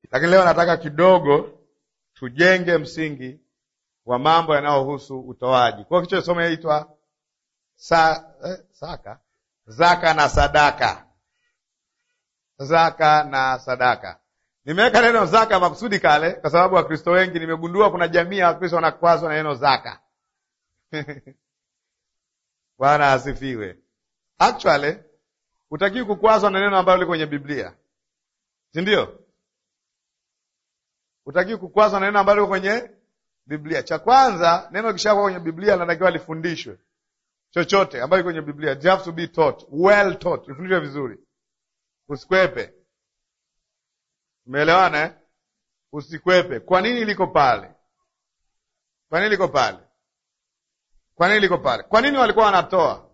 lakini leo nataka kidogo tujenge msingi wa mambo yanayohusu utoaji. Kwa hiyo kichwa somo inaitwa sa, eh, saka zaka na sadaka. Zaka na sadaka. Nimeweka neno zaka makusudi kale, kwa sababu Wakristo wengi nimegundua kuna jamii ya Wakristo wanakwazwa na neno zaka. Bwana asifiwe. Actually hutakiwi kukwazwa na neno ambalo liko kwenye Biblia, si ndio? Hutakiwi kukwazwa na neno ambalo liko kwenye Biblia. Cha kwanza, neno kishakuwa kwenye Biblia linatakiwa lifundishwe. Chochote ambayo iko kwenye Biblia, you have to be taught, well taught, ifundishwe vizuri, usikwepe. Umeelewana eh? Usikwepe. Kwa nini liko pale? Kwa nini liko pale? Kwa nini liko pale? Kwa nini walikuwa wanatoa?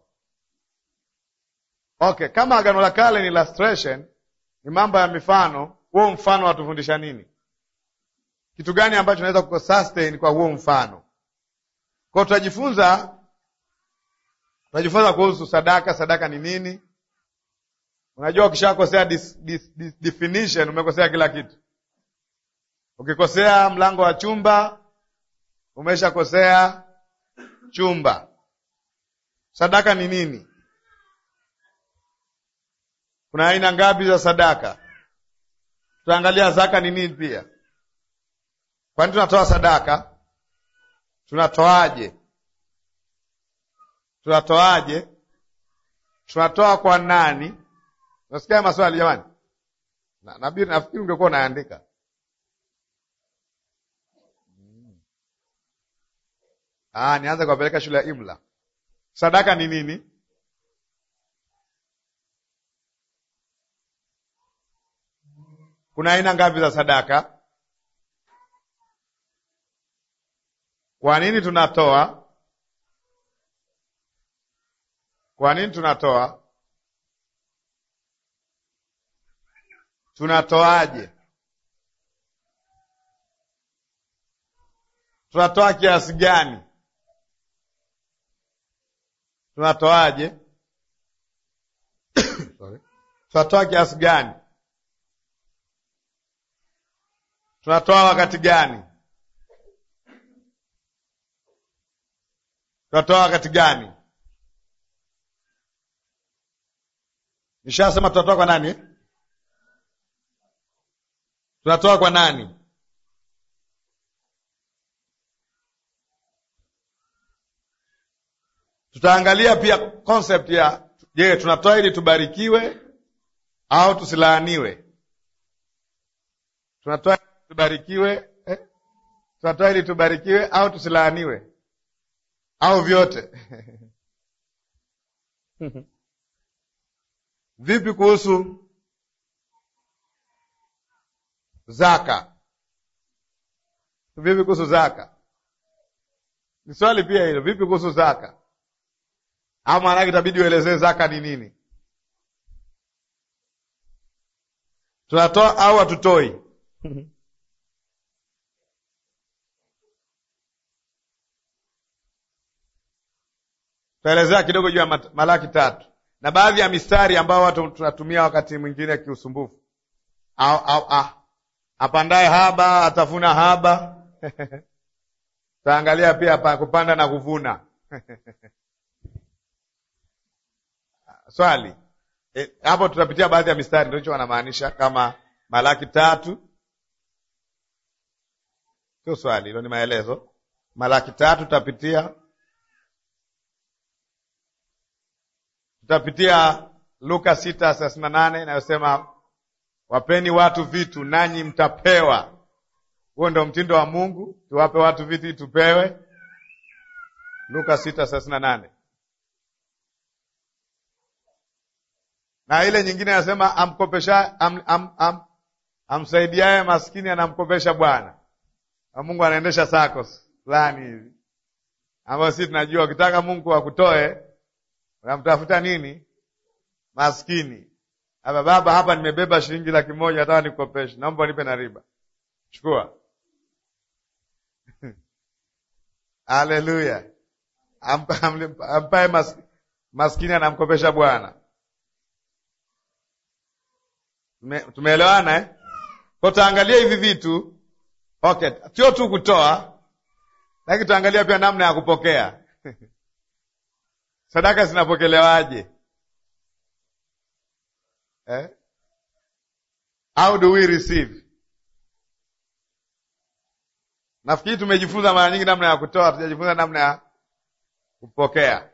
Okay, kama Agano la Kale ni illustration, ni mambo ya mifano, huo mfano watufundisha nini? Kitu gani ambacho naweza kusustain kwa huo mfano? Kwa hiyo tutajifunza tutajifunza kuhusu sadaka. Sadaka ni nini? Unajua, ukishakosea dis, dis, dis, definition umekosea kila kitu. Ukikosea mlango wa chumba umeshakosea chumba. Sadaka ni nini? Kuna aina ngapi za sadaka? Tutaangalia zaka ni nini pia. Kwani tunatoa sadaka? Tunatoaje? Tunatoaje? Tunatoa kwa nani? Unasikia maswali jamani? Na nabii, nafikiri ungekuwa unaandika. Ah, nianze kuwapeleka shule ya Imla. Sadaka ni nini? Kuna aina ngapi za sadaka? Kwa nini tunatoa? Kwa nini tunatoa? Tunatoaje? Tunatoa kiasi gani? Tunatoaje? Sorry. Tunatoa kiasi gani? Tunatoa wakati gani? Tunatoa wakati gani? Nishasema tunatoa kwa nani? Tunatoa kwa nani? Tutaangalia pia concept ya je, tunatoa ili tubarikiwe au tusilaaniwe? Tunatoa ili tubarikiwe eh? Tunatoa ili tubarikiwe au tusilaaniwe au vyote? Vipi kuhusu zaka? Vipi kuhusu zaka? Ni swali pia hilo. Vipi kuhusu zaka? Au maanake itabidi uelezee zaka ni nini? Tunatoa au hatutoi? Tutaelezea kidogo juu ya Malaki tatu na baadhi ya mistari ambao watu tunatumia wakati mwingine kiusumbufu, au au ah, apandaye haba atavuna haba. Tutaangalia pia pa kupanda na kuvuna swali e, hapo tutapitia baadhi ya mistari, ndio hicho wanamaanisha kama Malaki tatu. Sio swali hilo, ni maelezo. Malaki tatu tutapitia tutapitia Luka sita thelathini na nane inayosema wapeni watu vitu nanyi mtapewa. Huo ndio mtindo wa Mungu, tuwape watu vitu ili tupewe. Luka sita thelathini na nane na ile nyingine anasema amkopesha am, am, am, amsaidiaye maskini anamkopesha Bwana. Mungu anaendesha SACCOS fulani hivi ambayo sisi tunajua ukitaka Mungu akutoe unamtafuta nini? Maskini. Hapa baba, hapa nimebeba shilingi laki moja, nataka nikopeshe, naomba nipe na riba. Chukua. Haleluya! ampaye mas, maskini anamkopesha Bwana. Tumeelewana eh? Kwa tutaangalia hivi vitu okay, sio tu kutoa, lakini tutaangalia pia namna ya kupokea sadaka zinapokelewaje eh? How do we receive? Nafikiri tumejifunza mara nyingi namna ya kutoa, tujajifunza namna ya kupokea.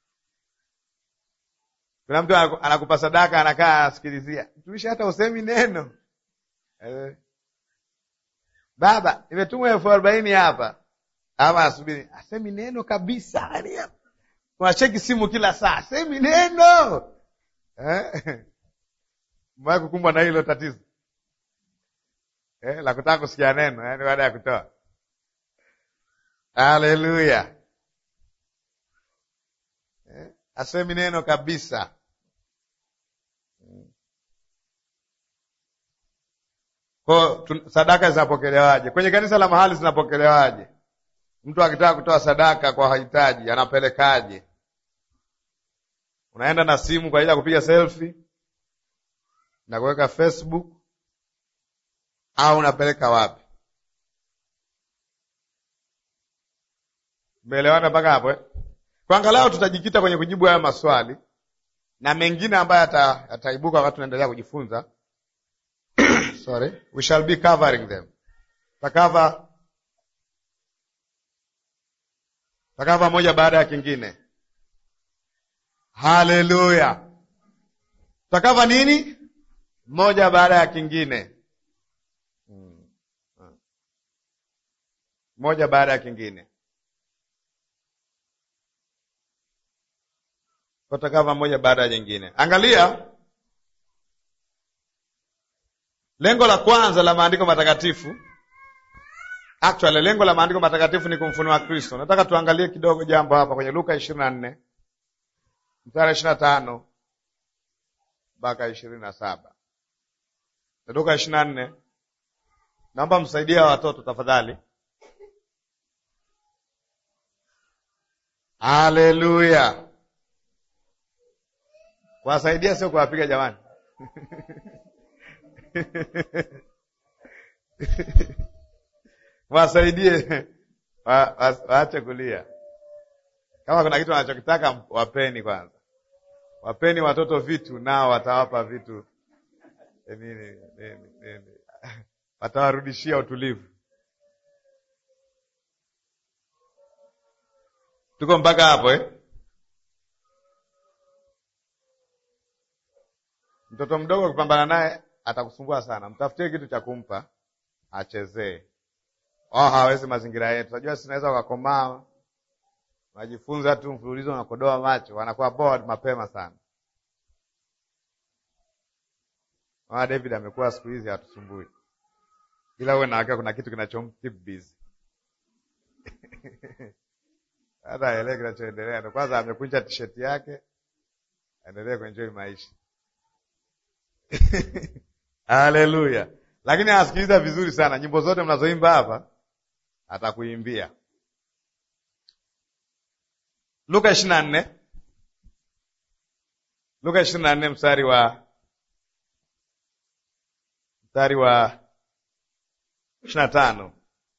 Kuna mtu anakupa sadaka, anakaa anasikilizia, mtumishi, hata usemi neno eh. Baba, imetumwa elfu arobaini hapa, ama asubiri, asemi neno kabisa, unacheki simu kila saa, asemi neno eh? Mwae kukumbwa na hilo tatizo eh, la kutaka kusikia neno, yaani baada ya kutoa. Haleluya eh, asemi neno kabisa. Kwa sadaka zinapokelewaje kwenye kanisa la mahali? Zinapokelewaje? Mtu akitaka kutoa sadaka kwa wahitaji anapelekaje? Unaenda na simu kwa ajili ya kupiga selfie na kuweka Facebook au unapeleka wapi? Umeelewana mpaka hapo eh? Kwa angalau tutajikita kwenye kujibu haya maswali na mengine ambayo yataibuka wakati tunaendelea kujifunza. Sorry, we shall be covering them. Takava takava moja baada ya kingine. Haleluya! takava nini moja baada ya kingine, moja baada ya kingine, kotakava moja baada ya nyingine. Angalia lengo la kwanza la maandiko matakatifu. Actually, lengo la maandiko matakatifu ni kumfunua Kristo. Nataka tuangalie kidogo jambo hapa kwenye Luka ishirini na nne mstari ishirini na tano mpaka ishirini na saba Luka ishirini na nne. Naomba msaidia watoto tafadhali. Haleluya! Kuwasaidia sio kuwapiga jamani. Wasaidie waache kulia. Kama kuna kitu wanachokitaka wapeni kwanza, wapeni watoto vitu, nao watawapa vitu nini nini nini, watawarudishia utulivu. Tuko mpaka hapo eh? Mtoto mdogo ukipambana naye atakusumbua sana, mtafutie kitu cha kumpa achezee. Oh, hawezi mazingira yetu. Najua sinaweza wakakomaa, najifunza tu mfululizo, unakodoa macho, wanakuwa bored mapema sana. Mama David amekuwa siku hizi hatusumbui, ila uwe na hakika kuna kitu kinachomkeep busy hata aelewe kinachoendelea. Ndo kwanza amekunja tisheti yake, aendelee kuenjoy maisha Haleluya! Lakini anasikiliza vizuri sana nyimbo zote mnazoimba hapa, atakuimbia. Luka ishirini na nne Luka ishirini na nne mstari wa mstari wa ishirini na tano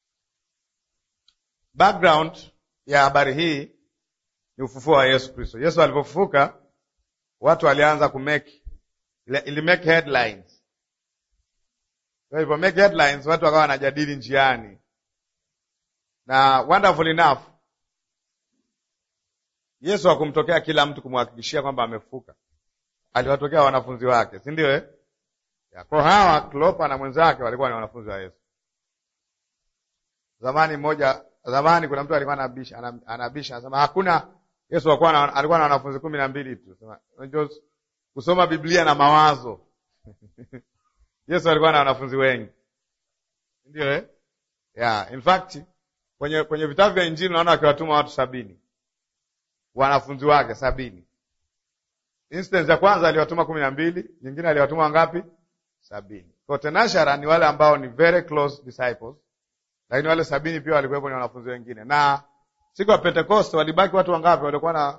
Background ya habari hii ni ufufuo wa Yesu Kristo. Yesu alipofufuka, watu walianza kumake ili make headlines. Kwa hivyo make headlines, watu wakawa wanajadili njiani, na wonderful enough, Yesu hakumtokea kila mtu kumhakikishia kwamba amefufuka. Aliwatokea wanafunzi wake, si ndio eh? Kwa hawa Klopa na mwenzake walikuwa ni wanafunzi wa Yesu. Zamani moja, zamani kuna mtu alikuwa anabisha, anabisha anasema hakuna Yesu alikuwa na, alikuwa na wanafunzi kumi na mbili tu. Sema unajua kusoma Biblia na mawazo Yesu alikuwa na wanafunzi wengi, ndio eh? Yeah, in fact kwenye kwenye vitabu vya Injili naona akiwatuma watu sabini wanafunzi wake sabini. Instance ya kwanza aliwatuma kumi na mbili, nyingine aliwatuma wangapi? Sabini. Kwa tenashara ni wale ambao ni very close disciples, lakini wale sabini pia walikuwepo ni wanafunzi wengine. Na siku ya Pentecost walibaki watu wangapi walikuwa na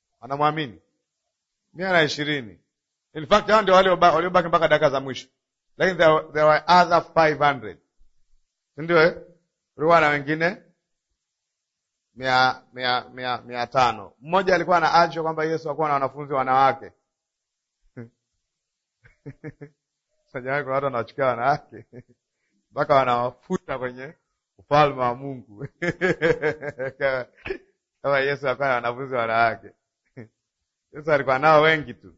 wanamwamini? mia na ishirini. In fact hao ndio wale waliobaki mpaka dakika za mwisho, lakini there, were- there were other 500 sindio eh? kulikuwa na wengine mia, mia, mia, mia tano mmoja alikuwa anaachwa kwamba yesu akuwa na wanafunzi wanawake sajawai kuna watu wanawachukia wanawake mpaka wanawafuta kwenye ufalme wa mungu kama kama yesu akuwa na wanafunzi wanawake yesu alikuwa nao wengi tu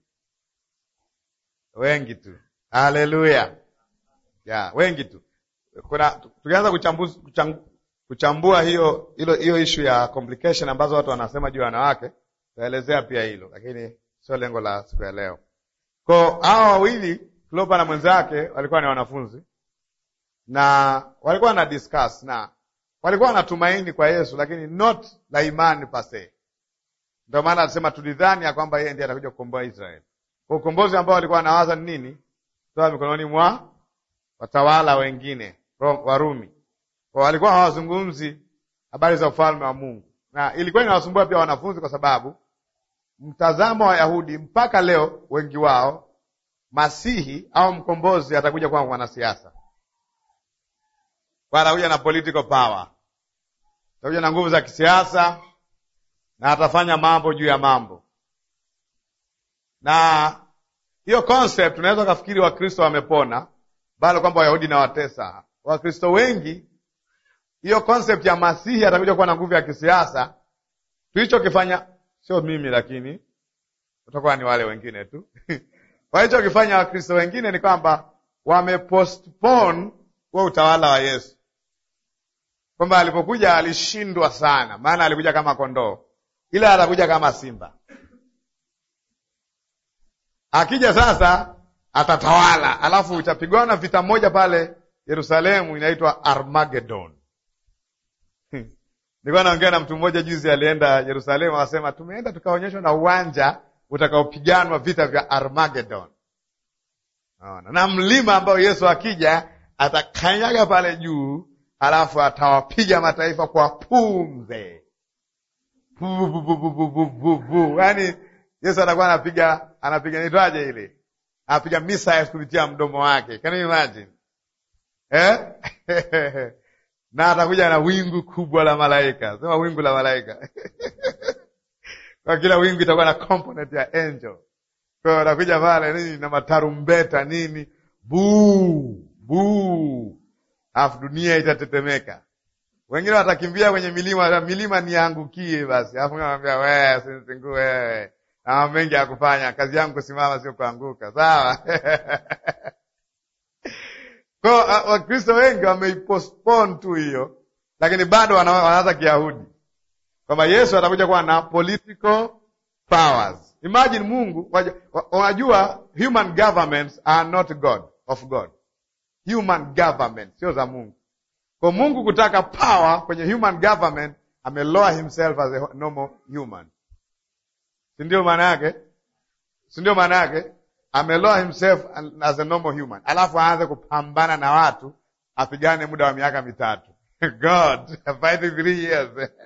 wengi tu haleluya ya wengi tu kuna tukianza kuchambua, kucham- kuchambua hiyo hilo hiyo ishu ya complication ambazo watu wanasema juu ya wanawake tutaelezea pia hilo lakini sio lengo la siku ya leo ko hawa wawili Klopa na mwenzake walikuwa ni wanafunzi na walikuwa na discuss na walikuwa wanatumaini kwa Yesu lakini not la imani pase ndio maana alisema tulidhani ya kwamba yeye ndiye atakuja kukomboa Israeli kwa ukombozi ambao walikuwa wanawaza ni nini toa mikononi mwa watawala wengine Ro- Warumi. Kwa walikuwa hawazungumzi habari za ufalme wa Mungu, na ilikuwa inawasumbua pia wanafunzi, kwa sababu mtazamo wa Wayahudi mpaka leo, wengi wao, masihi au mkombozi atakuja kuwa mwanasiasa, kwa atakuja na political power, atakuja na nguvu za kisiasa na atafanya mambo juu ya mambo. Na hiyo concept unaweza ukafikiri Wakristo wamepona bali kwamba Wayahudi na watesa Wakristo wengi. Hiyo concept ya masihi atakuja kuwa na nguvu ya kisiasa, tulichokifanya sio mimi, lakini utakuwa ni wale wengine tu walichokifanya Wakristo wengine ni kwamba wamepostpone huo utawala wa Yesu, kwamba alipokuja alishindwa sana, maana alikuja kama kondoo, ila atakuja kama simba. Akija sasa atatawala, alafu itapigwana vita moja pale Yerusalemu inaitwa Armageddon. Nilikuwa naongea na mtu mmoja juzi, alienda Yerusalemu, akasema tumeenda tukaonyeshwa na uwanja utakaopiganwa vita vya Armageddon. Naona na mlima ambao Yesu akija atakanyaga pale juu, alafu atawapiga mataifa kwa pumze, yaani Yesu atakuwa anapiga anapiga nitwaje ile anapiga missiles kupitia mdomo wake. Can you imagine? Eh? na atakuja na wingu kubwa la malaika, sema wingu la malaika kwa kila wingu itakuwa na component ya angel. Kwa hiyo atakuja pale nini na matarumbeta nini, buu buu, alafu dunia itatetemeka. Wengine watakimbia kwenye milima, milima niangukie basi, alafu namwambia wewe, sinisingue wewe na mambo mengi ya kufanya, kazi yangu kusimama, sio kuanguka. Sawa? Kwa Wakristo wengi wameipostpone tu hiyo, lakini bado wanaanza Kiyahudi kwamba Yesu atakuja kuwa na political powers. Imagine Mungu, unajua human governments are not God of God. Human government sio za Mungu. Kwa Mungu kutaka power kwenye human government, amelower himself as a normal human si ndio maana yake? Si ndio maana yake? Ameloa himself as a normal human, alafu aanze kupambana na watu, apigane muda wa miaka mitatu God fighting three years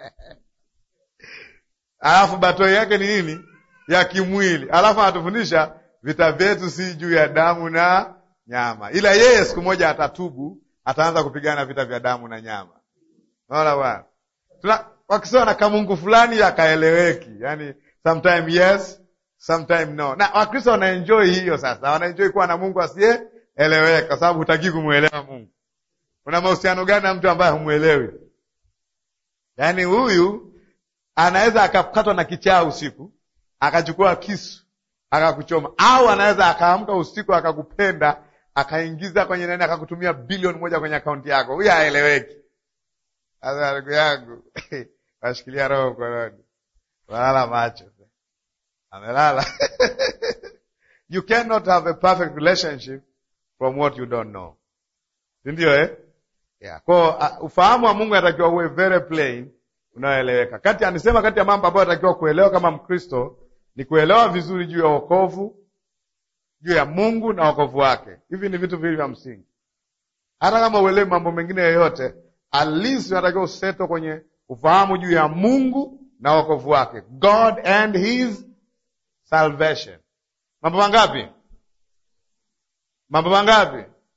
alafu batoi yake ni nini? Ya kimwili, alafu anatufundisha vita vyetu si juu ya damu na nyama, ila yeye siku moja atatubu, ataanza kupigana vita vya damu na nyama. Unaona bwana, wakisema na kamungu fulani akaeleweki, yani sometime yes, sometime no. Na Wakristo wanaenjoy hiyo sasa, wanaenjoy kuwa na Mungu asiyeeleweka, kwa sababu hutaki kumwelewa Mungu. Una mahusiano gani na mtu ambaye humwelewi? Yaani huyu anaweza akakatwa na kichaa usiku, akachukua kisu akakuchoma, au anaweza akaamka usiku akakupenda, akaingiza kwenye nani, akakutumia bilioni moja kwenye akaunti yako. Huyu haeleweki. Sasa ndugu yangu washikilia roho mkononi, walala macho amelala you cannot have a perfect relationship from what you don't know, si ndio eh? Yeah. Kwa uh, ufahamu wa Mungu anatakiwa uwe very plain, unaoeleweka. Kati anisema kati ya mambo ambayo anatakiwa kuelewa kama Mkristo ni kuelewa vizuri juu ya wokovu, juu ya Mungu na wokovu wake. Hivi ni vitu viwili vya msingi. Hata kama uelewi mambo mengine yoyote, at least unatakiwa useto kwenye ufahamu juu ya Mungu na wokovu wake, God and his salvation. Mambo mangapi? Mambo mangapi?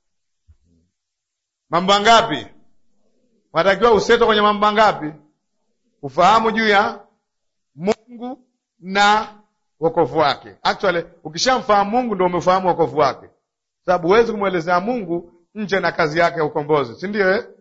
mambo mangapi? Unatakiwa useto kwenye mambo mangapi? Ufahamu juu ya Mungu na wokovu wake. Actually, ukishamfahamu Mungu ndio umefahamu wokovu wake, sababu huwezi kumwelezea Mungu nje na kazi yake ya ukombozi, si ndio eh?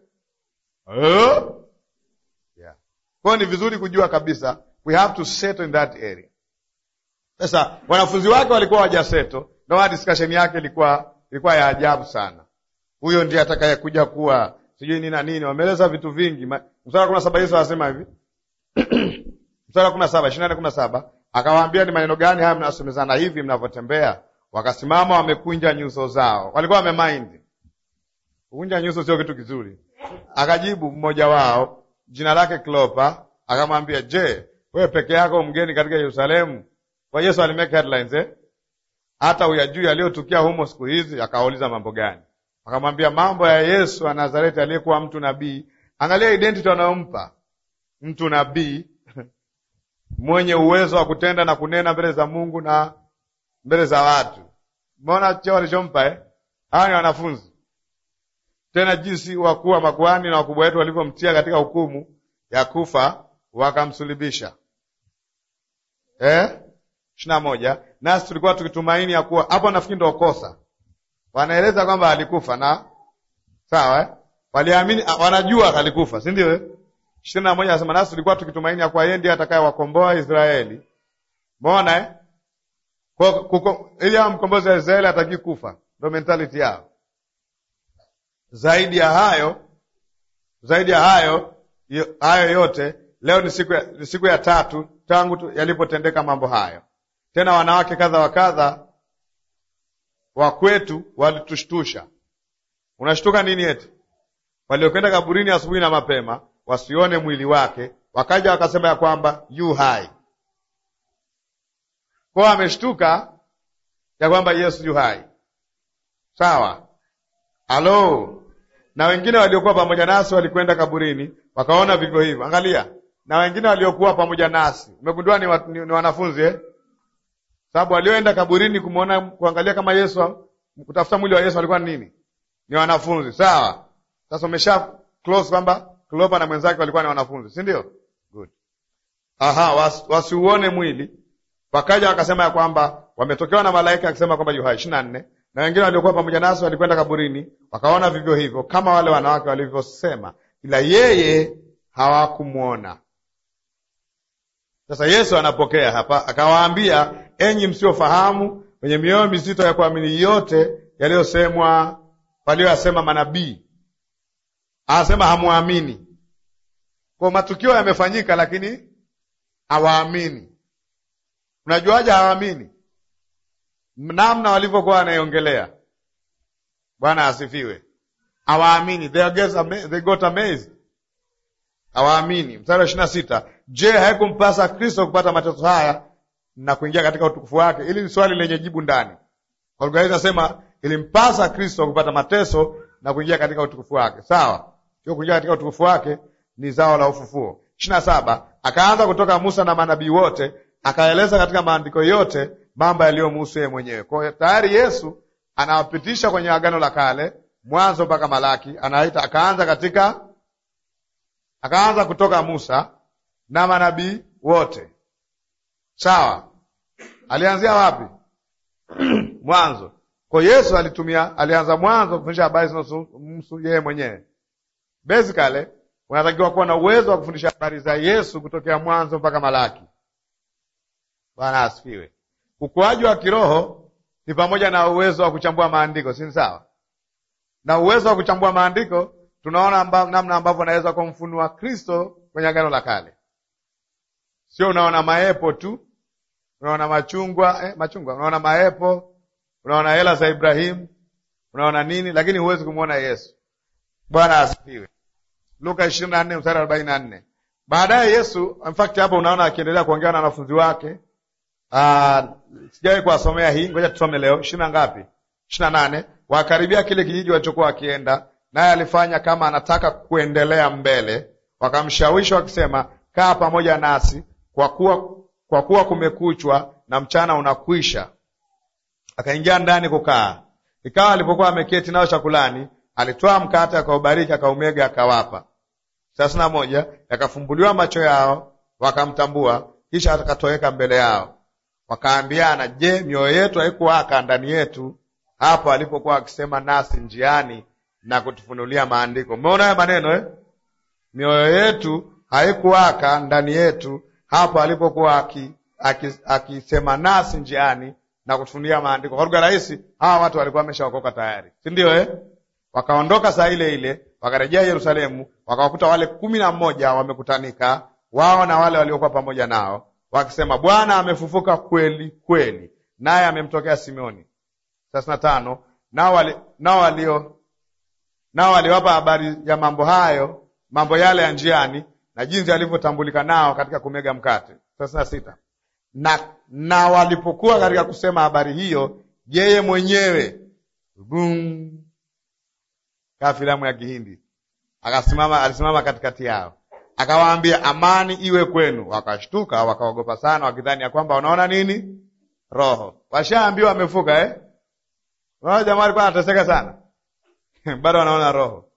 Oh? Yeah. Kwa hiyo ni vizuri kujua kabisa we have to settle in that area. Sasa wanafunzi wake walikuwa wajaseto, na discussion yake ilikuwa ilikuwa ya ajabu sana. Huyo ndiye atakayekuja kuwa sijui nini na nini, wameeleza vitu vingi. Mstari wa kumi na saba Yesu anasema hivi mstari wa kumi na saba ishirini na nne kumi na saba akawaambia, ni maneno gani haya mnasemezana hivi mnavyotembea? Wakasimama wamekunja nyuso zao. Walikuwa wamemind. Kukunja nyuso sio kitu kizuri. Akajibu mmoja wao jina lake Klopa akamwambia, je, wewe peke yako mgeni katika Yerusalemu? Kwa Yesu alimake headlines eh? hata uyajui yaliyotukia humo siku hizi? Akauliza mambo gani? Akamwambia mambo ya Yesu wa Nazareti aliyekuwa mtu nabii. Angalia identity wanayompa mtu nabii mwenye uwezo wa kutenda na kunena mbele za Mungu na mbele za watu. Umeona cheo walichompa eh? Hawa ni wanafunzi tena, jinsi wakuu wa makuhani na wakubwa wetu walivyomtia katika hukumu ya kufa wakamsulibisha. Eh? ishirini na moja. Nasi tulikuwa tukitumaini ya kuwa hapo, nafikiri ndio kosa wanaeleza kwamba alikufa na sawa eh? Waliamini, wanajua alikufa, si ndio? ishirini na moja anasema nasi tulikuwa tukitumaini ya kuwa yeye ndiye atakayewakomboa Israeli. Umeona eh? ili awa mkombozi wa Israeli hataki kufa, ndio mentality yao. Zaidi ya hayo, zaidi ya hayo hayo yote, leo ni siku ya, ni siku ya tatu tangu yalipotendeka mambo hayo. Tena wanawake kadha wa kadha wa kwetu walitushtusha. Unashtuka nini? Eti waliokwenda kaburini asubuhi na mapema wasione mwili wake, wakaja wakasema ya kwamba yu hai. Kwao ameshtuka ya kwamba Yesu yu hai, sawa. Halo, na wengine waliokuwa pamoja nasi walikwenda kaburini wakaona vivyo hivyo. Angalia, na wengine waliokuwa pamoja nasi, umegundua ni, wa, ni, ni wanafunzi eh? Sababu walioenda kaburini kumwona kuangalia kama Yesu kutafuta mwili wa Yesu walikuwa nini? Ni wanafunzi, sawa. Sasa umesha close kwamba Klopa na mwenzake walikuwa ni wanafunzi, si ndio? Good. Aha, was, wasiuone mwili. Wakaja wakasema ya kwamba wametokewa na malaika akisema kwamba yu hai. ishirini na nne na wengine waliokuwa pamoja nasi walikwenda kaburini wakaona vivyo hivyo kama wale wanawake walivyosema, ila yeye hawakumwona. Sasa Yesu anapokea hapa, akawaambia, enyi msiofahamu, wenye mioyo mizito ya kuamini yote yaliyosemwa walioyasema manabii. Anasema hamwamini. Kwa matukio yamefanyika, lakini hawaamini. Unajuaje hawaamini? Namna walivyokuwa wanaiongelea. Bwana asifiwe. Hawaamini, they got amazed. Hawaamini. Mstari wa ishirini na sita, je, haikumpasa Kristo kupata mateso haya na kuingia katika utukufu wake? Hili ni swali lenye jibu ndani. Kwa lugha hii nasema ilimpasa Kristo kupata mateso na kuingia katika utukufu wake. Sawa, sio kuingia katika utukufu wake, ni zao la ufufuo. ishirini na saba, akaanza kutoka Musa na manabii wote, akaeleza katika maandiko yote mambo yaliyomhusu yeye mwenyewe. Kwa hiyo tayari Yesu anawapitisha kwenye Agano la Kale, Mwanzo mpaka Malaki, anaita akaanza katika akaanza kutoka Musa na manabii wote. Sawa, alianzia wapi? Mwanzo. Kwa Yesu alitumia, alianza mwanzo kufundisha habari zinazomhusu yeye mwenyewe. Basically, unatakiwa kuwa na uwezo wa kufundisha habari za Yesu kutokea mwanzo mpaka Malaki. Bwana asifiwe. Ukuaji wa kiroho ni pamoja na uwezo wa kuchambua maandiko, si sawa? Na uwezo wa kuchambua maandiko tunaona amba, namna ambavyo unaweza kumfunua Kristo kwenye Agano la Kale. Sio unaona maepo tu, unaona machungwa eh, machungwa, unaona maepo, unaona hela za Ibrahimu, unaona nini, lakini huwezi kumwona Yesu. Bwana asifiwe. Luka ishirini na nne mstari arobaini na nne. Baadaye Yesu in fact, hapo unaona akiendelea kuongea na wanafunzi wake. Uh, sijawahi kuwasomea hii, ngoja tusome leo. ishirini na ngapi? ishirini na nane. Wakaribia kile kijiji walichokuwa wakienda, naye alifanya kama anataka kuendelea mbele. Wakamshawishi wakisema, kaa pamoja nasi, kwa kuwa kwa kuwa kumekuchwa na mchana unakwisha. Akaingia ndani kukaa. Ikawa alipokuwa ameketi nao chakulani, Alitwaa mkate akaubariki, akaumega, akawapa. thelathini na moja yakafumbuliwa macho yao, wakamtambua, kisha akatoweka mbele yao. Wakaambiana, je, mioyo yetu haikuwaka ndani yetu hapo alipokuwa akisema nasi njiani na kutufunulia maandiko? Umeona haya maneno eh? Mioyo yetu haikuwaka ndani yetu hapo alipokuwa akisema aki, nasi njiani na kutufunulia maandiko. Kwa lugha rahisi, hawa watu walikuwa wameshaokoka tayari, si ndio eh? Wakaondoka saa ile ile, wakarejea Yerusalemu, wakawakuta wale kumi na mmoja wamekutanika, wao na wale waliokuwa pamoja nao, wakisema, Bwana amefufuka kweli kweli, naye amemtokea Simeoni. thelathini na tano nao wali, nao walio nao waliwapa habari ya mambo hayo, mambo yale ya njiani na jinsi alivyotambulika nao katika kumega mkate. thelathini na sita na, na walipokuwa katika kusema habari hiyo, yeye mwenyewe bum kaa filamu ya Kihindi akasimama, alisimama katikati yao akawaambia, amani iwe kwenu. Wakashtuka wakaogopa sana, wakidhani ya kwamba wanaona nini? Roho. Washaambiwa wamefuka eh? Unaona jamaa alikuwa anateseka sana bado wanaona roho.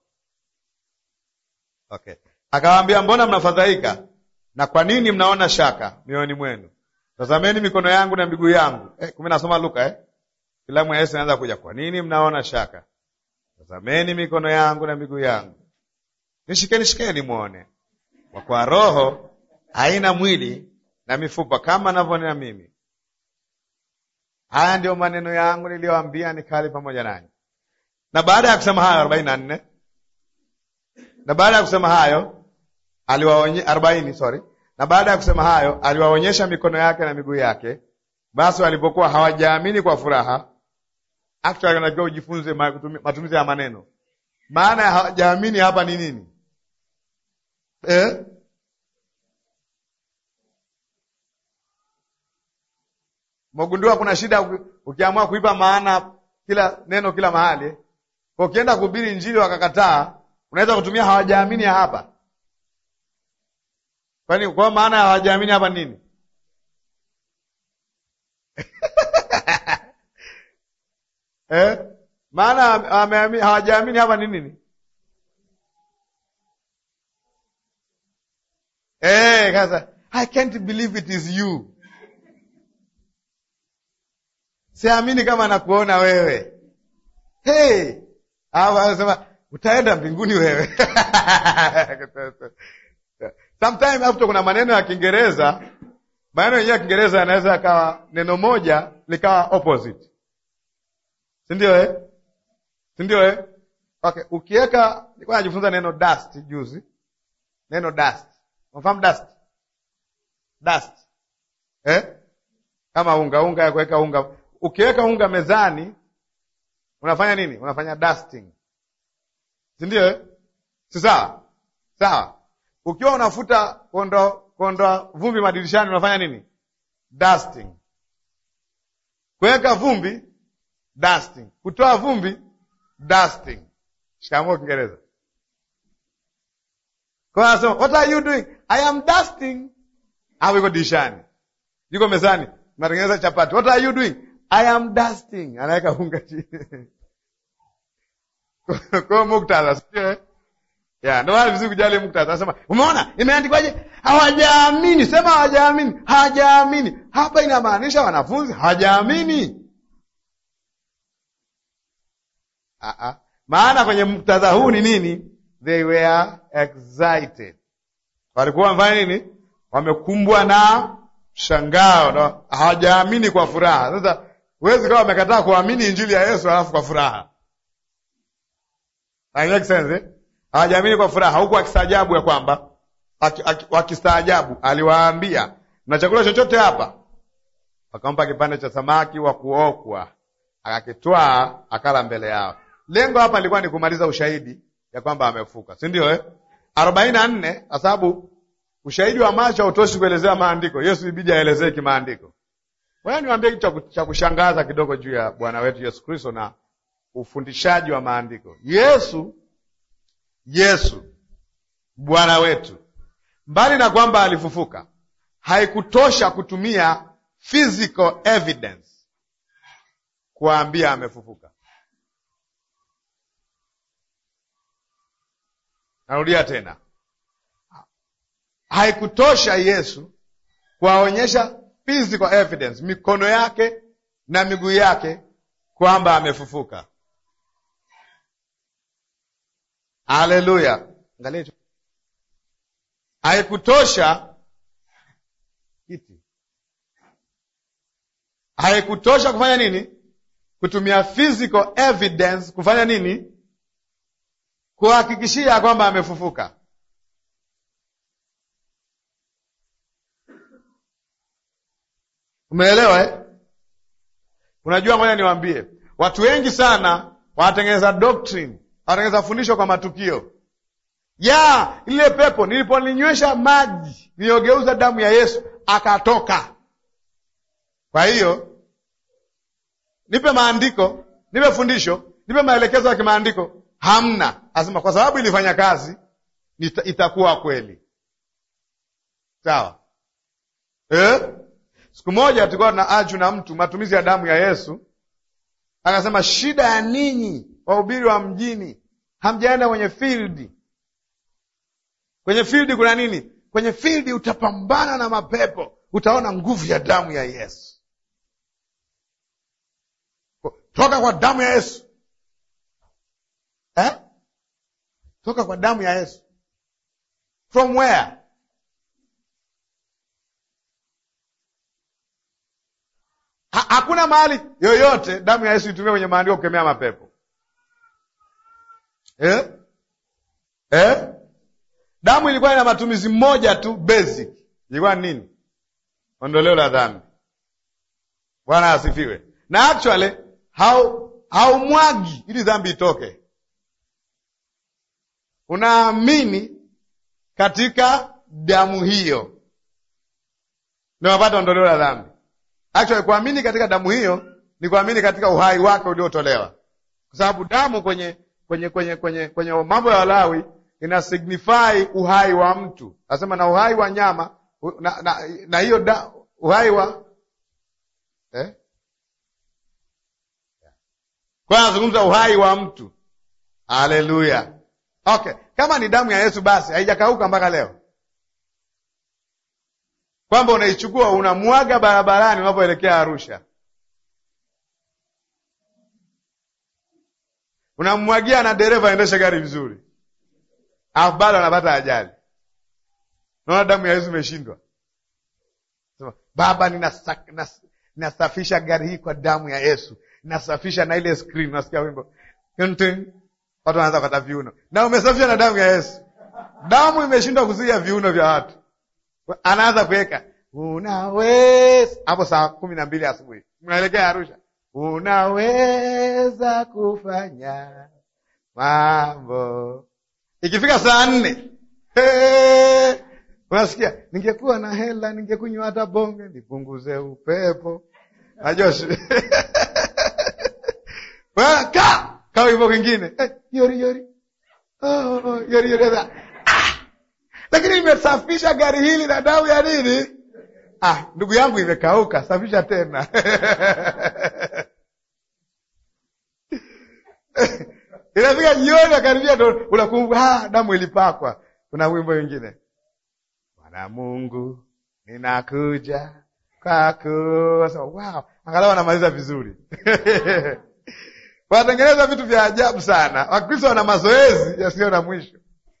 Okay, akawaambia, mbona mnafadhaika na kwa nini mnaona shaka mioyoni mwenu? Tazameni mikono yangu na miguu yangu. Eh, kumi nasoma Luka eh? Filamu ya Yesu inaanza kuja, kwa nini mnaona shaka Tazameni mikono yangu na miguu yangu, nishikeni shikeni mwone, kwa kuwa roho haina mwili na mifupa kama navyonena mimi. Haya ndiyo maneno yangu niliyoambia nikali pamoja nanyi. Na baada ya kusema hayo arobaini na nne na baada ya kusema hayo aliwaonye arobaini sorry, na baada ya kusema hayo aliwaonyesha mikono yake na miguu yake. Basi walipokuwa hawajaamini kwa furaha Actually unatakiwa ujifunze matumizi ya maneno. Maana ya hawajaamini hapa ni nini eh? Mogundua kuna shida ukiamua kuipa maana kila neno kila mahali. Kwa ukienda kuhubiri Injili wakakataa, unaweza kutumia hawajaamini ya hapa. Kwani kwa maana ya hawajaamini hapa nini? Eh? Maana hawajaamini hapa ni nini? Eh, kasa I can't believe it is you. Siamini kama nakuona wewe. Hey, hawa anasema utaenda mbinguni wewe. Sometimes hapo kuna maneno ya Kiingereza, maneno yenyewe ya Kiingereza yanaweza yakawa neno moja likawa opposite si ndio eh? si ndio eh? Okay, ukiweka nilikuwa najifunza neno dust juzi, neno dust, unafahamu dust? Dust eh? kama unga unga ya kuweka unga, ukiweka unga mezani unafanya nini? Unafanya dusting, si ndio eh? si sawa? Sawa. Ukiwa unafuta kuondoa kuondoa vumbi madirishani unafanya nini? Dusting. Kuweka vumbi dusting. Kutoa vumbi dusting. Shikamoo Kiingereza. Kwa anasema what are you doing? I am dusting. Au iko dirishani, yuko mezani, natengeneza chapati. What are you doing? I am dusting. Anaweka unga chini kwa muktadha, sio ya ndio maana vizuri kujali muktadha. Anasema umeona, imeandikwaje? Hawajaamini. Sema hawajaamini, hawajaamini. Hapa inamaanisha wanafunzi hawajaamini. Uh-uh. Maana kwenye muktadha huu ni nini? They were excited, walikuwa wamefanya nini? Wamekumbwa na shangao na hawajaamini kwa furaha. Sasa huwezi kawa wamekataa kuamini injili ya Yesu alafu kwa furaha, make sense eh? Hawajaamini kwa furaha, huku wakistaajabu ya kwamba wakistaajabu, aliwaambia na chakula chochote hapa? Wakampa kipande cha samaki wa kuokwa, akakitwaa akala mbele yao. Lengo hapa lilikuwa ni kumaliza ushahidi ya kwamba amefuka, si ndio eh? arobaini na nne kwa sababu ushahidi wa macho hautoshi kuelezea maandiko. Yesu ibidi aelezee kimaandiko. Wewe niwaambie kitu cha kushangaza kidogo juu ya Bwana wetu Yesu Kristo na ufundishaji wa maandiko. Yesu Yesu Bwana wetu, mbali na kwamba alifufuka, haikutosha kutumia physical evidence kuwaambia amefufuka. Narudia tena, haikutosha Yesu kuwaonyesha physical evidence, mikono yake na miguu yake kwamba amefufuka. Haleluya! Angalia haikutosha kiti, haikutosha kufanya nini? Kutumia physical evidence kufanya nini? Kuhakikishia kwamba amefufuka. Umeelewa eh? Unajua, ngoja niwaambie, watu wengi sana wanatengeneza doctrine, wanatengeneza fundisho kwa matukio ya ile pepo. Niliponinywesha maji niliyogeuza damu ya Yesu akatoka. Kwa hiyo nipe maandiko, nipe fundisho, nipe maelekezo ya kimaandiko. Hamna, asema kwa sababu ilifanya kazi ita, itakuwa kweli. Sawa eh? Siku moja tulikuwa na aju na mtu matumizi ya damu ya Yesu, akasema shida ya ninyi wahubiri wa mjini, hamjaenda kwenye field. Kwenye field kuna nini? Kwenye field utapambana na mapepo, utaona nguvu ya damu ya Yesu. Toka kwa damu ya Yesu eh? Toka kwa damu ya Yesu. From where? Ha, hakuna mahali yoyote damu ya Yesu itumia kwenye maandiko kukemea mapepo eh? Eh? Damu ilikuwa ina matumizi moja tu basic, ilikuwa nini? Ondoleo la dhambi. Bwana asifiwe. Na actually haumwagi ili dhambi itoke, unaamini katika damu hiyo ndio unapata ondoleo la dhambi. Actually, kuamini katika damu hiyo ni kuamini katika uhai wake uliotolewa, kwa sababu damu kwenye kwenye kwenye kwenye kwenye mambo ya Walawi ina signify uhai wa mtu, nasema na uhai wa nyama na, na, na hiyo da, uhai wa eh? Kwa anazungumza uhai wa mtu. Haleluya! Okay, kama ni damu ya Yesu basi haijakauka mpaka leo kwamba unaichukua unamwaga barabarani unapoelekea Arusha, unamwagia na dereva aendeshe gari vizuri, alafu bado anapata ajali. Naona damu ya Yesu imeshindwa. Baba, ninasafisha gari hii kwa damu ya Yesu, ninasafisha na ile screen. Unasikia wimbo, watu wanaanza kukata viuno, na umesafisha na damu ya Yesu. Damu imeshindwa kuzuia viuno vya watu anaanza kuweka unaweza hapo, saa kumi na mbili asubuhi mnaelekea Arusha, unaweza kufanya mambo. Ikifika saa nne unasikia ningekuwa na hela ningekunywa hata bonge nipunguze upepo. Najua ka ka hivyo kingine yori yori yori yori lakini imesafisha gari hili na damu ya nini? Ah, ndugu yangu, imekauka, safisha tena inafika jioni, akaribia ndo unakumbuka, ah, damu ilipakwa. Kuna wimbo wengine, Bwana Mungu ninakuja kwako. Wow, angalau wanamaliza vizuri wanatengeneza vitu vya ajabu sana. Wakristo wana mazoezi yasiyo na mwisho.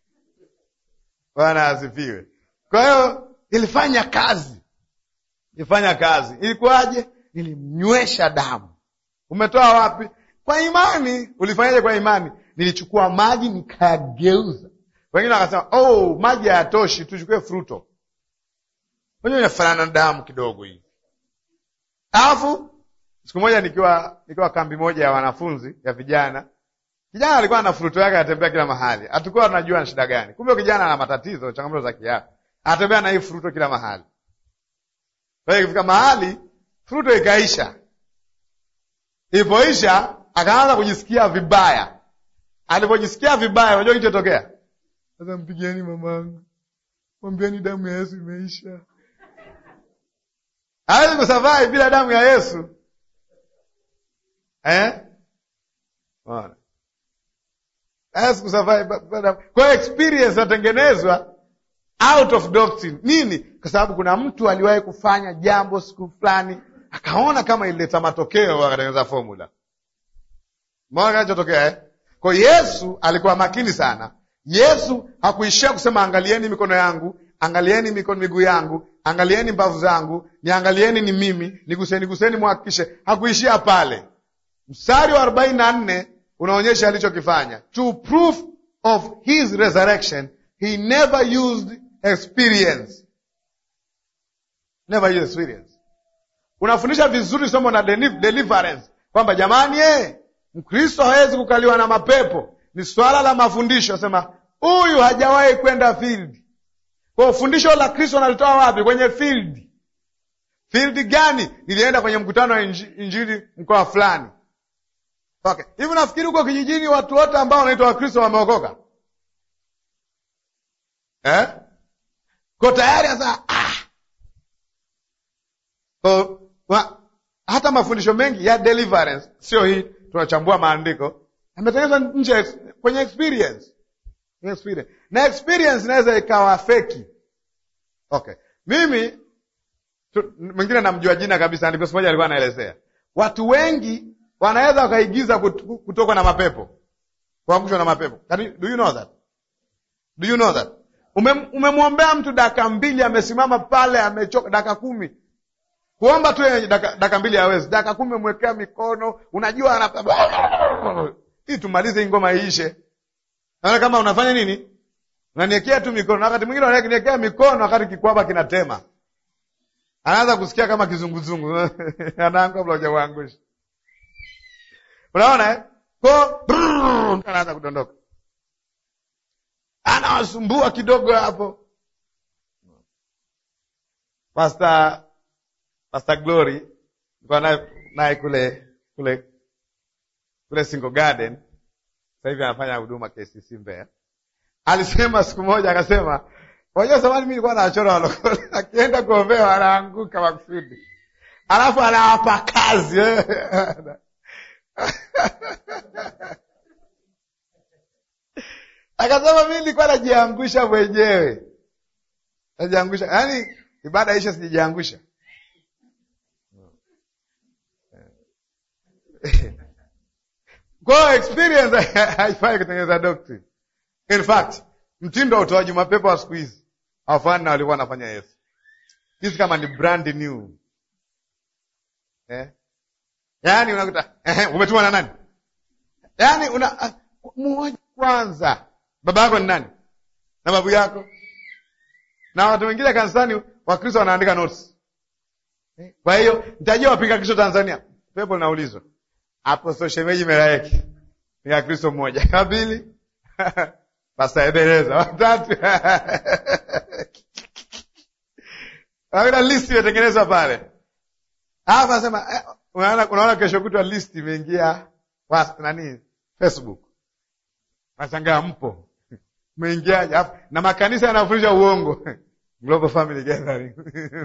Bwana asifiwe. Kwa hiyo ilifanya kazi, ilifanya kazi. Ilikuwaje? Nilimnywesha damu. Umetoa wapi? Kwa imani. Ulifanyaje kwa imani? Nilichukua maji nikageuza. Wengine wakasema oh, maji hayatoshi, tuchukue fruto. Wenyewe inafanana na damu kidogo hii. Alafu siku moja nikiwa nikiwa kambi moja ya wanafunzi ya vijana Kijana alikuwa na fruto yake, anatembea kila mahali, hatukuwa tunajua na shida gani. Kumbe kijana ana matatizo, changamoto za kiafya, anatembea na hii fruto kila mahali. Kwa hiyo ikifika mahali fruto ikaisha, ilipoisha akaanza kujisikia vibaya. Alipojisikia vibaya, unajua kilichotokea? Sasa mpigieni mamangu, mwambieni damu ya Yesu imeisha. Hawezi kusurvive bila damu ya Yesu eh? Ona hawezi kusurvive. Kwa hiyo experience inatengenezwa out of doctrine. Nini? Kwa sababu kuna mtu aliwahi kufanya jambo siku fulani, akaona kama ilileta matokeo, akatengeneza formula. Maona kinachotokea eh? Kwa Yesu alikuwa makini sana. Yesu hakuishia kusema angalieni mikono yangu, angalieni mikono miguu yangu, angalieni mbavu zangu, niangalieni ni mimi, niguseni guseni, muhakikishe. Hakuishia pale. Mstari wa arobaini na nne unaonyesha alichokifanya. To proof of his resurrection he never used experience. Never used experience. Unafundisha vizuri somo na deliverance kwamba jamani, eh, Mkristo hawezi kukaliwa na mapepo. Ni swala la mafundisho. Sema huyu hajawahi kwenda field. Kwa fundisho la Kristo nalitoa wapi? Kwenye field. Field gani? Nilienda kwenye mkutano wa injili mkoa fulani. Okay, hivi nafikiri huko kijijini watu wote ambao wanaitwa Wakristo wameokoka eh? Ko tayari sasa ah. Ko, wa, hata mafundisho mengi ya deliverance sio hii tunachambua maandiko ametengenezwa nje kwenye experience. experience na experience inaweza ikawa feki. Okay, mimi mwingine namjua jina kabisa, andiko moja alikuwa anaelezea watu wengi wanaweza wakaigiza kutoka na mapepo, kuangushwa na mapepo. Do you know that? Do you know that? Umemwombea mtu dakika mbili, amesimama pale, amechoka, dakika kumi kuomba tu dakika mbili hawezi, dakika kumi umwekea mikono, unajua ana hii, tumalize hii ngoma iishe. Naona kama unafanya nini, unaniekea tu mikono, na wakati mwingine unaniekea mikono wakati kikwaba kinatema, anaanza kusikia kama kizunguzungu anaangu kabla hujauangusha Unaona eh? Ko anaanza kudondoka, anawasumbua kidogo hapo. Pastor Pastor Glory nilikuwa naye naye kule kule kule Single Garden, sasa hivi anafanya huduma KCC Mbeya. Alisema siku moja, akasema unajua, zamani mimi nilikuwa nawachora walokole, akienda kuombewa anaanguka makusudi, alafu anawapa kazi akasema mimi nilikuwa najiangusha mwenyewe, najiangusha, yaani ibada isha, sijijiangusha kwa experience haifai kutengeneza doctrine. In fact, mtindo wa utoaji mapepo wa siku hizi hawafani na walikuwa wanafanya Yesu. Hizi kama ni brand new eh? Yaani unakuta eh, umetumwa na nani? Yaani una uh, muoja kwanza, baba yako ni nani na babu yako, na watu wengine kanisani Wakristo wanaandika notes eh? Kwa hiyo nitajua wapinga Kristo Tanzania, pepo linaulizwa Apostle Shemeji Melaeki ni Kristo mmoja, wa pili Pastor Ebeneza, watatu Kuna list imetengenezwa pale. Hapa sema eh, unaona unaona kesho kutwa list imeingia nani Facebook. Nashangaa mpo. Umeingiaje? Alafu na makanisa yanafundisha uongo. Global Family Gathering.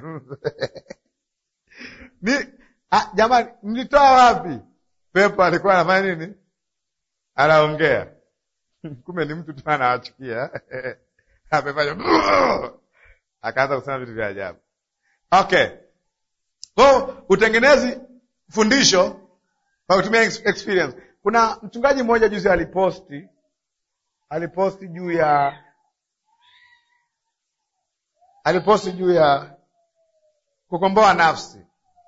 Ni ah, jamani mlitoa wapi? Pepo alikuwa anafanya nini? Anaongea. Kumbe ni mtu tu anawachukia. Amefanya akaanza kusema vitu vya ajabu. Okay. Kwa utengenezi fundisho kwa kutumia experience. Kuna mchungaji mmoja juzi aliposti aliposti juu ya aliposti juu ya kukomboa nafsi,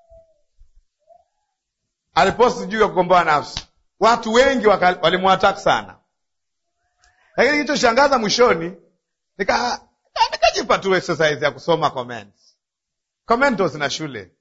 aliposti juu ya kukomboa nafsi. Watu wengi walimwataki sana, lakini kilichoshangaza mwishoni, nika nikajipa tu exercise ya kusoma comments. Commentos na shule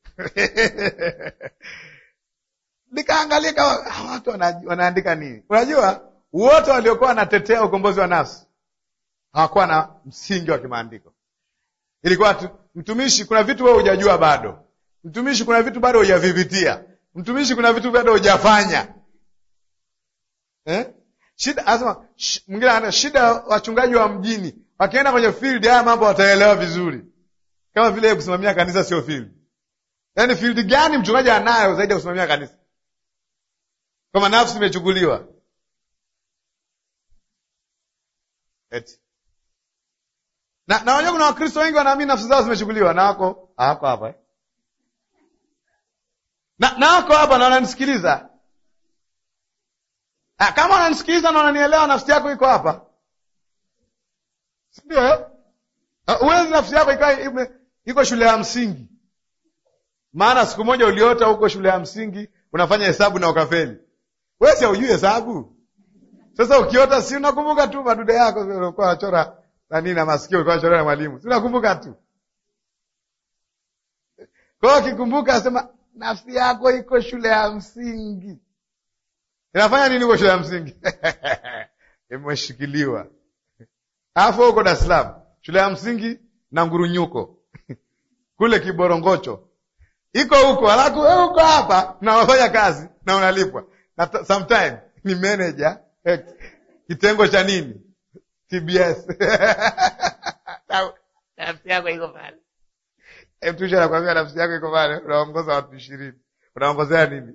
nikaangalia kama watu wanaandika nini. Unajua, wote waliokuwa wanatetea ukombozi wa nafsi hawakuwa na msingi wa kimaandiko. Ilikuwa tu mtumishi, kuna vitu wewe hujajua bado. Mtumishi, kuna vitu bado hujavipitia. Mtumishi, kuna vitu bado hujafanya eh? Shida asema sh, mwingine ana shida. Wachungaji wa mjini wakienda kwenye field, haya mambo wataelewa vizuri, kama vile kusimamia kanisa sio field. Yaani field gani mchungaji anayo zaidi ya kusimamia kanisa? Kama nafsi imechukuliwa eti na na unajua kuna Wakristo wengi wanaamini nafsi zao zimechukuliwa na wako hawako hapa eh? na na wako hapa na wananisikiliza. Ah, kama wananisikiliza na wananielewa, nafsi yako iko hapa, si ndio? eh? Ah, Huwezi nafsi yako ikawa ime- iko shule ya msingi, maana siku moja uliota huko shule ya msingi unafanya hesabu na ukafeli. Wewe si haujui hesabu? Sasa ukiota, si unakumbuka tu madude yako ulikuwa unachora nani na masikio ulikuwa unachora na mwalimu, si unakumbuka tu. Kwa hiyo ukikumbuka, asema nafsi yako iko shule ya msingi. Inafanya nini huko shule ya msingi? Imeshikiliwa. Alafu huko Dar es Salaam, shule ya msingi na ngurunyuko kule Kiborongocho iko huko, alafu wewe uko hapa na unafanya kazi na unalipwa na t- sometime ni manager eh, kitengo cha nini TBS Na- nafsi yako iko pale. Eh, mtusha anakwambia nafsi yako iko pale, unaongoza watu ishirini, unaongozea nini?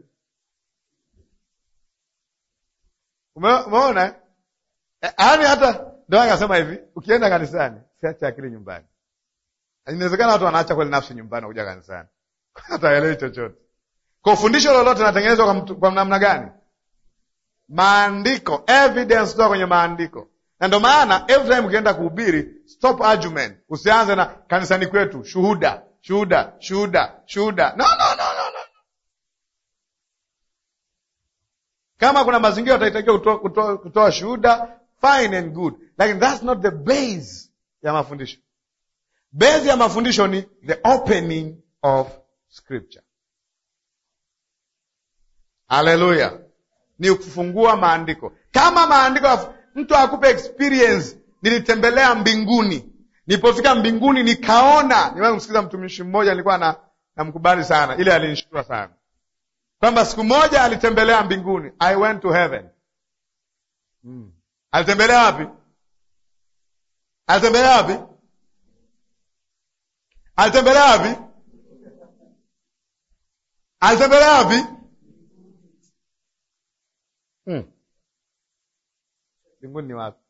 Ume- Umeona? eh? Eh, Yaani hata ndio akasema hivi, ukienda kanisani siache akili nyumbani. Inawezekana watu wanaacha kweli nafsi nyumbani kuja kanisani, hataelewi chochote. Kwa fundisho lolote linatengenezwa kwa, mtu- kwa namna gani? Maandiko, evidence kutoka kwenye maandiko. Na ndio maana every time ukienda kuhubiri, stop argument. Usianze na kanisani kwetu, shuhuda, shuhuda, shuhuda, shuhuda. No, no, no, no, no. Kama kuna mazingira utahitakiwa kutoa, kutoa, kutoa shuhuda, fine and good, lakini that's not the base ya mafundisho. Base ya mafundisho ni the opening of scripture. Haleluya! Ni kufungua maandiko. Kama maandiko yaf- mtu akupe experience, nilitembelea mbinguni, nilipofika mbinguni nikaona. Nimewahi kumsikiza mtumishi mmoja, nilikuwa na namkubali sana, ile alinishtua sana kwamba siku moja alitembelea mbinguni. I went to heaven. Hmm. Alitembelea wapi? Alitembelea wapi? Alitembelea wapi? Alitembelea wapi? Hmm. Mbinguni ni wapi?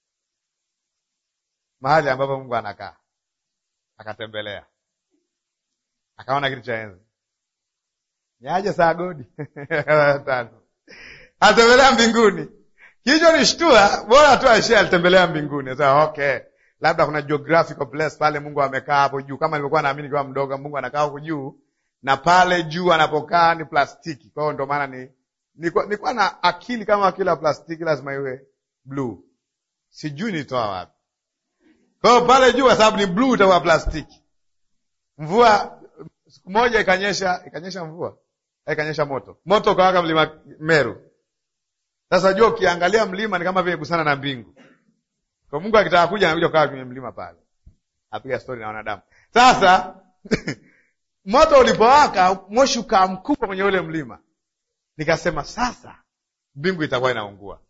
Mahali ambapo Mungu anakaa. Akatembelea, akaona kitu cha enzi. Niaje saa godi tano, alitembelea mbinguni. Kilicho nishtua, bora tu aishie alitembelea mbinguni. Sasa okay, labda kuna geographical place pale Mungu amekaa hapo juu, kama nilivyokuwa naamini kwa mdogo, Mungu anakaa huko juu, na pale juu anapokaa ni plastiki. Kwa hiyo ndio maana ni nilikuwa nilikuwa na akili kama kila plastiki lazima iwe blue. Sijui nitoa wapi. Kwa hiyo pale juu, kwa sababu ni blue, itakuwa plastiki. Mvua siku moja ikanyesha, ikanyesha mvua, ikanyesha moto, moto ukawaka mlima Meru. Sasa jua ukiangalia mlima ni kama vile gusana na mbingu. Kwa Mungu akitaka kuja anakuja kukaa kwenye mlima pale, apiga stori na wanadamu. Sasa moto ulipowaka, moshi ukaa mkubwa kwenye ule mlima, nikasema sasa mbingu itakuwa inaungua,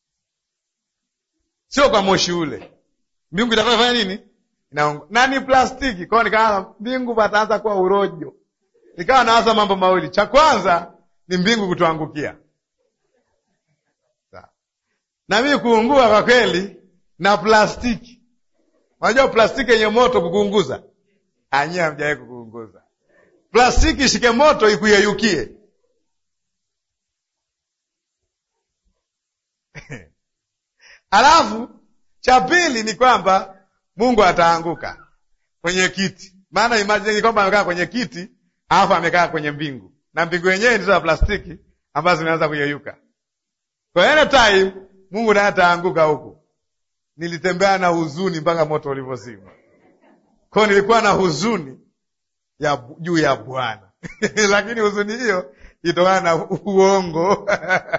sio kwa moshi ule, mbingu itakuwa inafanya nini? Inaungua na ni plastiki. Kwao nikaanza mbingu pataanza kuwa urojo, nikawa nawaza mambo mawili. Cha kwanza ni mbingu kutuangukia na mimi kuungua kwa kweli na plastiki. Unajua plastiki yenye moto kukuunguza, anyie hamjawahi kukuunguza. Plastiki ishike moto ikuyeyukie. Alafu cha pili ni kwamba Mungu ataanguka kwenye kiti, maana imagine kwamba amekaa kwenye kiti alafu amekaa kwenye mbingu, na mbingu yenyewe ndizo za plastiki ambazo zinaanza kuyeyuka. Kwa any time Mungu naye ataanguka huku. Nilitembea na huzuni mpaka moto ulivyozima. Kwa hiyo nilikuwa na huzuni ya juu ya Bwana lakini huzuni hiyo itokana na uongo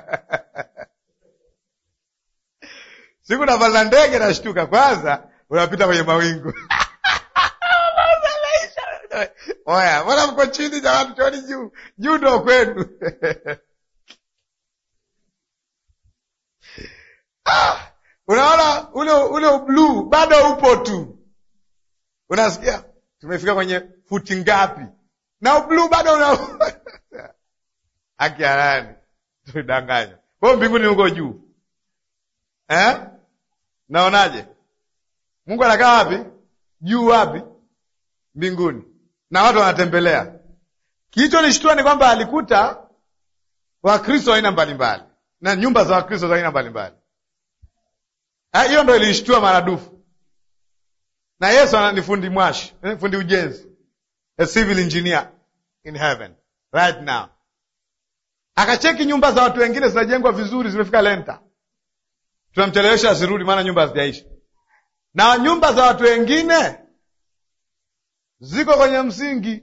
siku napanda ndege nashtuka, kwanza unapita kwenye mawingu oya, mbona mko chini jamani? Tuoni juu, juu ndo kwenu Ah, unaona ule ule bluu bado upo tu, unasikia tumefika kwenye futi ngapi, na bluu bado una haki halali, tulidanganywa. Kwa hiyo mbinguni huko juu eh? Naonaje? Mungu anakaa wapi? Juu wapi? Mbinguni, na watu wanatembelea. Kilichonishtua ni kwamba alikuta Wakristo aina mbalimbali na nyumba za Wakristo za aina mbalimbali. Hiyo ndo ilishtua maradufu. Na Yesu ni fundi mwashi, fundi ujenzi, a civil engineer in heaven right now. Akacheki nyumba za watu wengine zinajengwa vizuri, zimefika lenta, tunamchelewesha asirudi, maana nyumba hazijaisha. Na nyumba za watu wengine ziko kwenye msingi,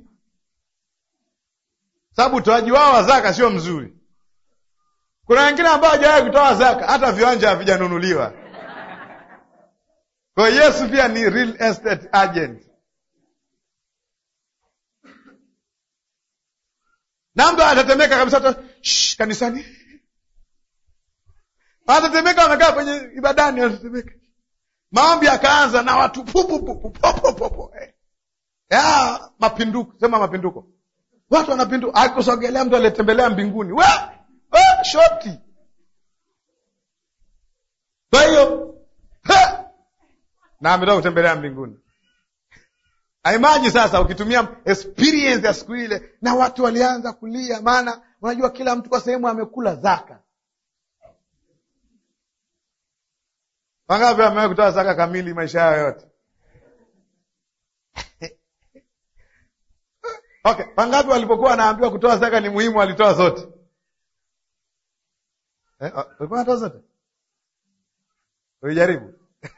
sababu utoaji wao wa zaka sio mzuri. Kuna wengine ambao hawajawahi kutoa zaka, hata viwanja havijanunuliwa. Kwa hiyo Yesu pia ni real estate agent. Na mtu atatemeka kabisa, kanisani atatemeka, wamekaa kwenye ibadani, atatemeka. Maombi akaanza na watu pupupupupopopo ya mapinduko, sema mapinduko, watu wanapinduka. Akusogelea mtu aliyetembelea mbinguni, we we shoti. Kwa hiyo na ametoka kutembelea mbinguni. Aimaji sasa, ukitumia experience ya siku ile, na watu walianza kulia, maana unajua kila mtu kwa sehemu amekula zaka. Wangapi wamewahi kutoa zaka kamili maisha yao yote? Okay, wangapi walipokuwa wanaambiwa kutoa zaka ni muhimu walitoa zote? Eh, walikuwa wanatoa zote? Ulijaribu?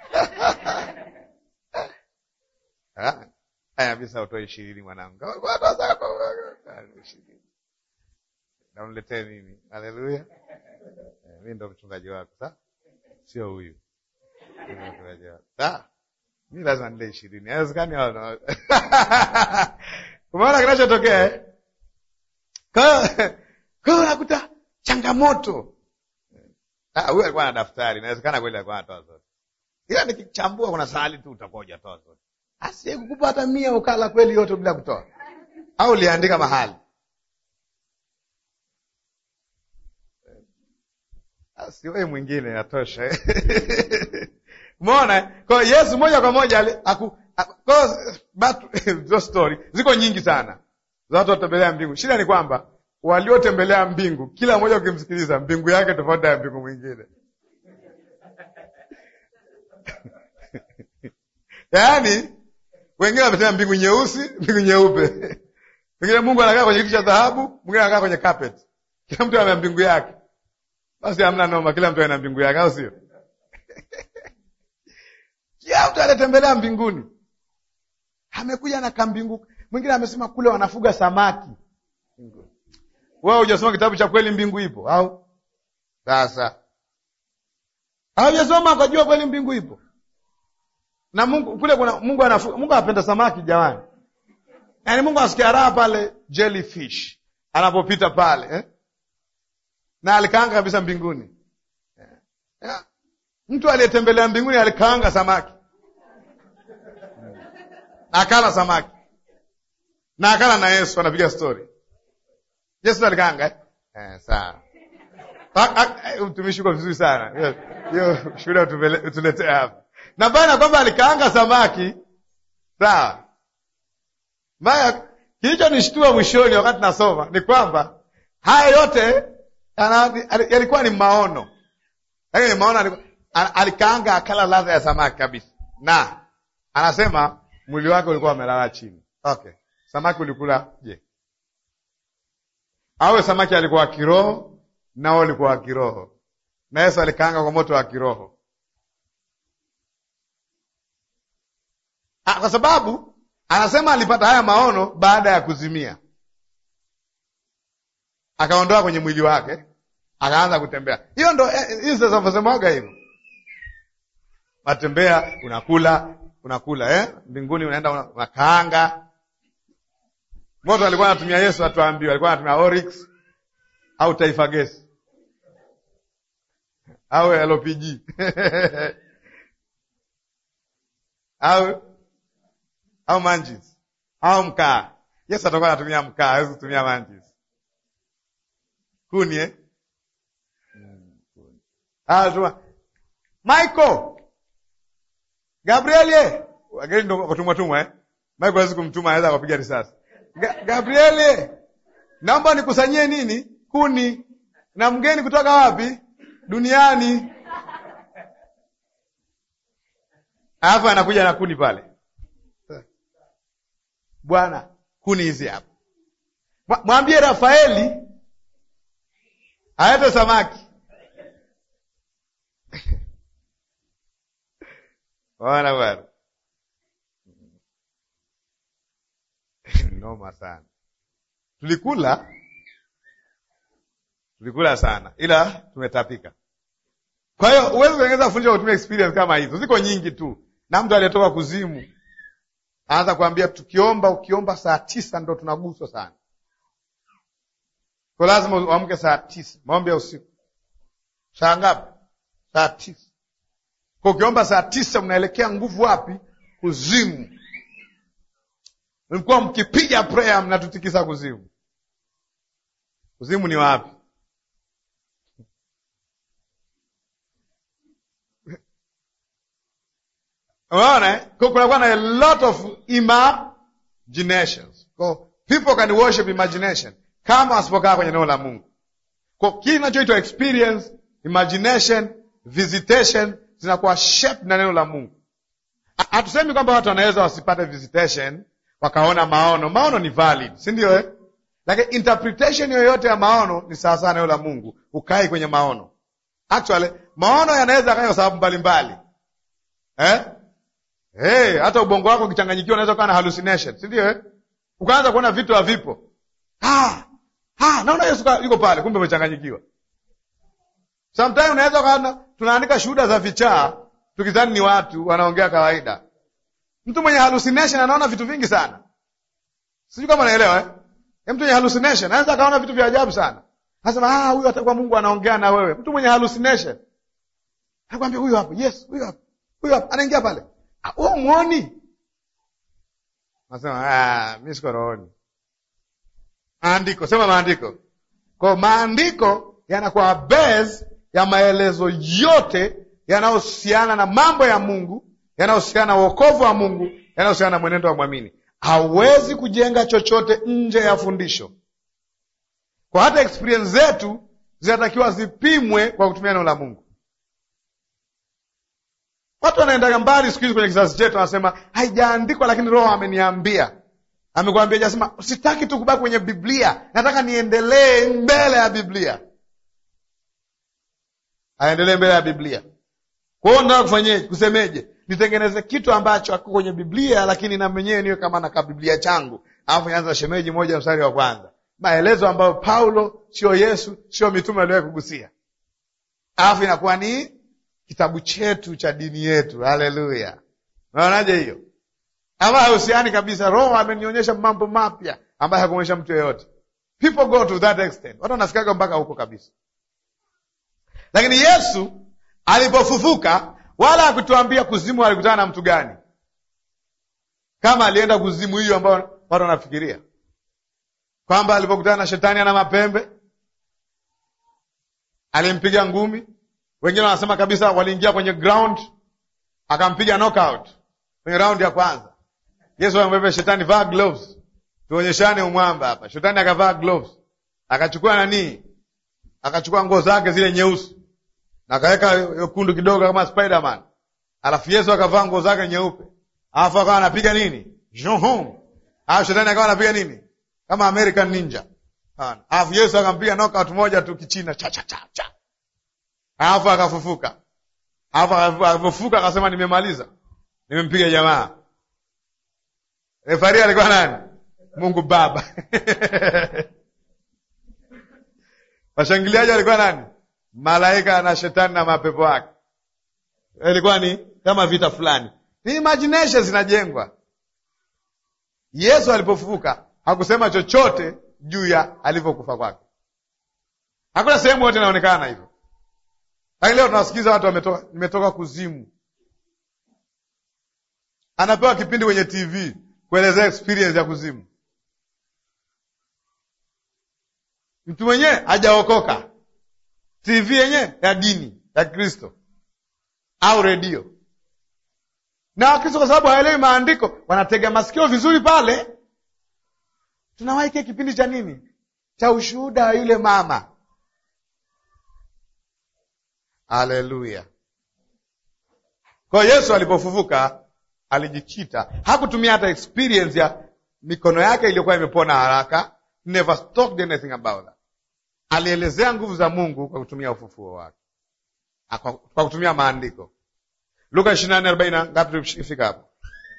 Aya, bisa utoe ishirini mwanangu, namletee mimi. Haleluya! Mi ndo mchungaji wako, sa sio huyu mchungaji wako. Sa mi lazima nile ishirini, haiwezekani. Umeona kinachotokea? Kwa hiyo unakuta changamoto. Huyu alikuwa na daftari, inawezekana kweli alikuwa anatoa zote, ila nikichambua kuna sahali tu utakuwa hujatoa zote Asiye kukupa hata mia ukala kweli yote bila kutoa, au uliandika mahali? Asiwe mwingine natosha. Umeona? Kwa hiyo Yesu moja kwa moja hizo story ziko nyingi sana za watu watembelea mbingu. Shida ni kwamba waliotembelea mbingu, kila mmoja ukimsikiliza, mbingu yake tofauti ya mbingu mwingine yaani wengine wamesema mbingu nyeusi, mbingu nyeupe. Wengine Mungu anakaa kwenye kiti cha dhahabu, mwingine anakaa kwenye carpet. Kila mtu ana mbingu yake. Basi hamna noma, kila mtu ana mbingu yake, au sio? Kila mtu anatembelea mbinguni, amekuja na kambingu. Mwingine amesema kule wanafuga samaki. Wewe hujasoma kitabu cha kweli mbingu ipo au? Sasa hujasoma ukajua kweli mbingu ipo na Mungu kule kuna Mungu anafuga. Mungu anapenda samaki jamani, yaani Mungu asikia raha pale jellyfish anapopita pale eh? na alikaanga kabisa mbinguni yeah. Yeah. Mtu aliyetembelea mbinguni alikaanga samaki na akala samaki na akala na Yesu, anapiga stori. Yesu alikaanga eh? Eh, sawa. Utumishi uko vizuri sana, hiyo shuhuda utuletea hapa na bana kwamba alikaanga samaki sawa. Maya, kilichonishtua mwishoni wakati nasoma ni kwamba haya yote yalikuwa ni maono, lakini maono alikaanga, akala ladha ya samaki kabisa, na anasema mwili wake ulikuwa umelala chini. Okay, samaki ulikula je? Awe samaki alikuwa wa kiroho, nao ulikuwa wa kiroho, na Yesu alikaanga kwa moto wa kiroho kwa sababu anasema alipata haya maono baada ya kuzimia, akaondoa kwenye mwili wake, akaanza kutembea. Hiyo ndo hizi zinasemaga hivyo, matembea, unakula unakula, eh? Mbinguni unaenda unakaanga. Moto alikuwa anatumia Yesu, atuambiwa alikuwa anatumia Oryx au Taifa Gesi au LPG au au manjis au mkaa. Yesu atakuwa anatumia mkaa, hawezi kutumia manjis. Kuni eh? Mm, kuni. Ah, tuma. Michael, Gabrieli, wageni ndo watumwa tumwa eh? Mike hawezi kumtuma, anaweza akapiga risasi. Ga Gabrieli, naomba nikusanyie nini? Kuni. Na mgeni kutoka wapi? Duniani. Alafu anakuja na kuni pale. Bwana, kuni hizi hapa. Mwambie Rafaeli alete samaki. Bwana bwana, noma sana. Tulikula tulikula sana, ila tumetapika. Kwa hiyo huwezi kutengeneza fundisho kutumia experience kama hizo, ziko nyingi tu. Na mtu aliyetoka kuzimu anaanza kuambia tukiomba, ukiomba saa tisa ndo tunaguswa sana, kwa lazima uamke saa tisa, maombi ya usiku. Saa ngapi? Saa tisa. Kwa ukiomba saa tisa mnaelekea nguvu wapi? Kuzimu. Mlikuwa mkipiga prayer mnatutikisa kuzimu. Kuzimu ni wapi? Unaona, kunakuwa na a lot of imaginations. Kwa people can worship imagination kama wasipokaa kwenye neno la Mungu. Kwa kile kinachoitwa experience, imagination, visitation zinakuwa shaped na neno la Mungu. Hatusemi kwamba watu wanaweza wasipate visitation wakaona maono. Maono ni valid, si ndio eh? Lakini interpretation yoyote ya maono ni sawasawa na neno la Mungu, ukai kwenye maono. Actually, maono yanaweza kaa kwa sababu mbalimbali eh? Hey, hata ubongo wako ukichanganyikiwa unaweza kuwa na hallucination, si ndio eh? Ukaanza kuona vitu havipo. Ah, ah, naona Yesu yuko pale, kumbe umechanganyikiwa. Sometimes unaweza kaona tunaandika shuhuda za vichaa tukidhani ni watu wanaongea kawaida. Mtu mwenye hallucination anaona vitu vingi sana, sijui kama naelewa eh? Mtu mwenye hallucination anaweza akaona vitu vya ajabu sana, anasema ah, huyu atakuwa Mungu anaongea na wewe. Mtu mwenye hallucination anakwambia huyu hapo, yes, huyu hapo, huyu hapo, anaingia pale, wewe umuoni? Nasema ah, mimi siko rohoni. Maandiko, sema maandiko. Kwa maandiko yanakuwa base ya maelezo yote yanayohusiana na mambo ya Mungu, yanayohusiana na wokovu wa Mungu, yanayohusiana na mwenendo wa mwamini. Hawezi kujenga chochote nje ya fundisho. Kwa hata experience zetu zinatakiwa zipimwe kwa kutumia neno la Mungu. Watu wanaendaga mbali siku hizi kwenye kizazi chetu, wanasema haijaandikwa, lakini Roho ameniambia. Amekwambia, jasema sitaki tu kubaki kwenye Biblia, nataka niendelee mbele ya Biblia. Aendelee mbele ya Biblia. Kwa hiyo nataka kufanyeje? Kusemeje? Nitengeneze kitu ambacho hakiko kwenye Biblia, lakini na mwenyewe niwe kama na kabiblia changu. Alafu nianza shemeji moja mstari wa kwanza, maelezo ambayo Paulo sio Yesu sio mitume aliwahi kugusia, alafu inakuwa ni kitabu chetu cha dini yetu. Haleluya! Unaonaje hiyo? Ama hahusiani kabisa. Roho amenionyesha mambo mapya ambayo hakumwonyesha mtu yeyote. People go to that extent, watu wanafikaga mpaka huko kabisa. Lakini Yesu alipofufuka, wala hakutuambia kuzimu alikutana na mtu gani, kama alienda kuzimu hiyo ambayo watu wanafikiria kwamba alipokutana na shetani ana mapembe alimpiga ngumi. Wengine wanasema kabisa waliingia kwenye ground akampiga knockout kwenye raundi ya kwanza. Yesu amwambia shetani, vaa gloves, tuonyeshane umwamba hapa. Shetani akavaa gloves, akachukua nani, akachukua nguo zake zile nyeusi na akaweka yekundu kidogo kama Spiderman, alafu Yesu akavaa nguo zake nyeupe, alafu akawa anapiga nini, Johom. Alafu shetani akawa anapiga nini, kama American Ninja. Alafu Yesu akampiga knockout moja tu kichina, cha cha cha cha, alafu akafufuka. Alafu akafufuka akasema, nimemaliza, nimempiga jamaa. Refari alikuwa nani? Mungu Baba. Washangiliaji alikuwa nani? Malaika na shetani na mapepo yake. Ilikuwa ni kama vita fulani, ni imagination zinajengwa. Yesu alipofufuka hakusema chochote juu ya alivyokufa kwake, hakuna sehemu yote inaonekana hivyo. Lakini leo tunawasikiza watu wametoka, nimetoka kuzimu. Anapewa kipindi kwenye TV kuelezea experience ya kuzimu. Mtu mwenyewe hajaokoka, TV yenyewe ya dini ya Kristo au redio na Wakristo kwa sababu hawaelewi maandiko wanatega masikio vizuri pale. Tunawahi kile kipindi cha nini cha ushuhuda wa yule mama. Haleluya! Kwa Yesu alipofufuka alijikita, hakutumia hata experience ya mikono yake iliyokuwa imepona haraka, never talked anything about that. Alielezea nguvu za Mungu kwa kutumia ufufuo wake, kwa kutumia maandiko. Luka ishirini na nne arobaini na ngapi? Tulifika hapo,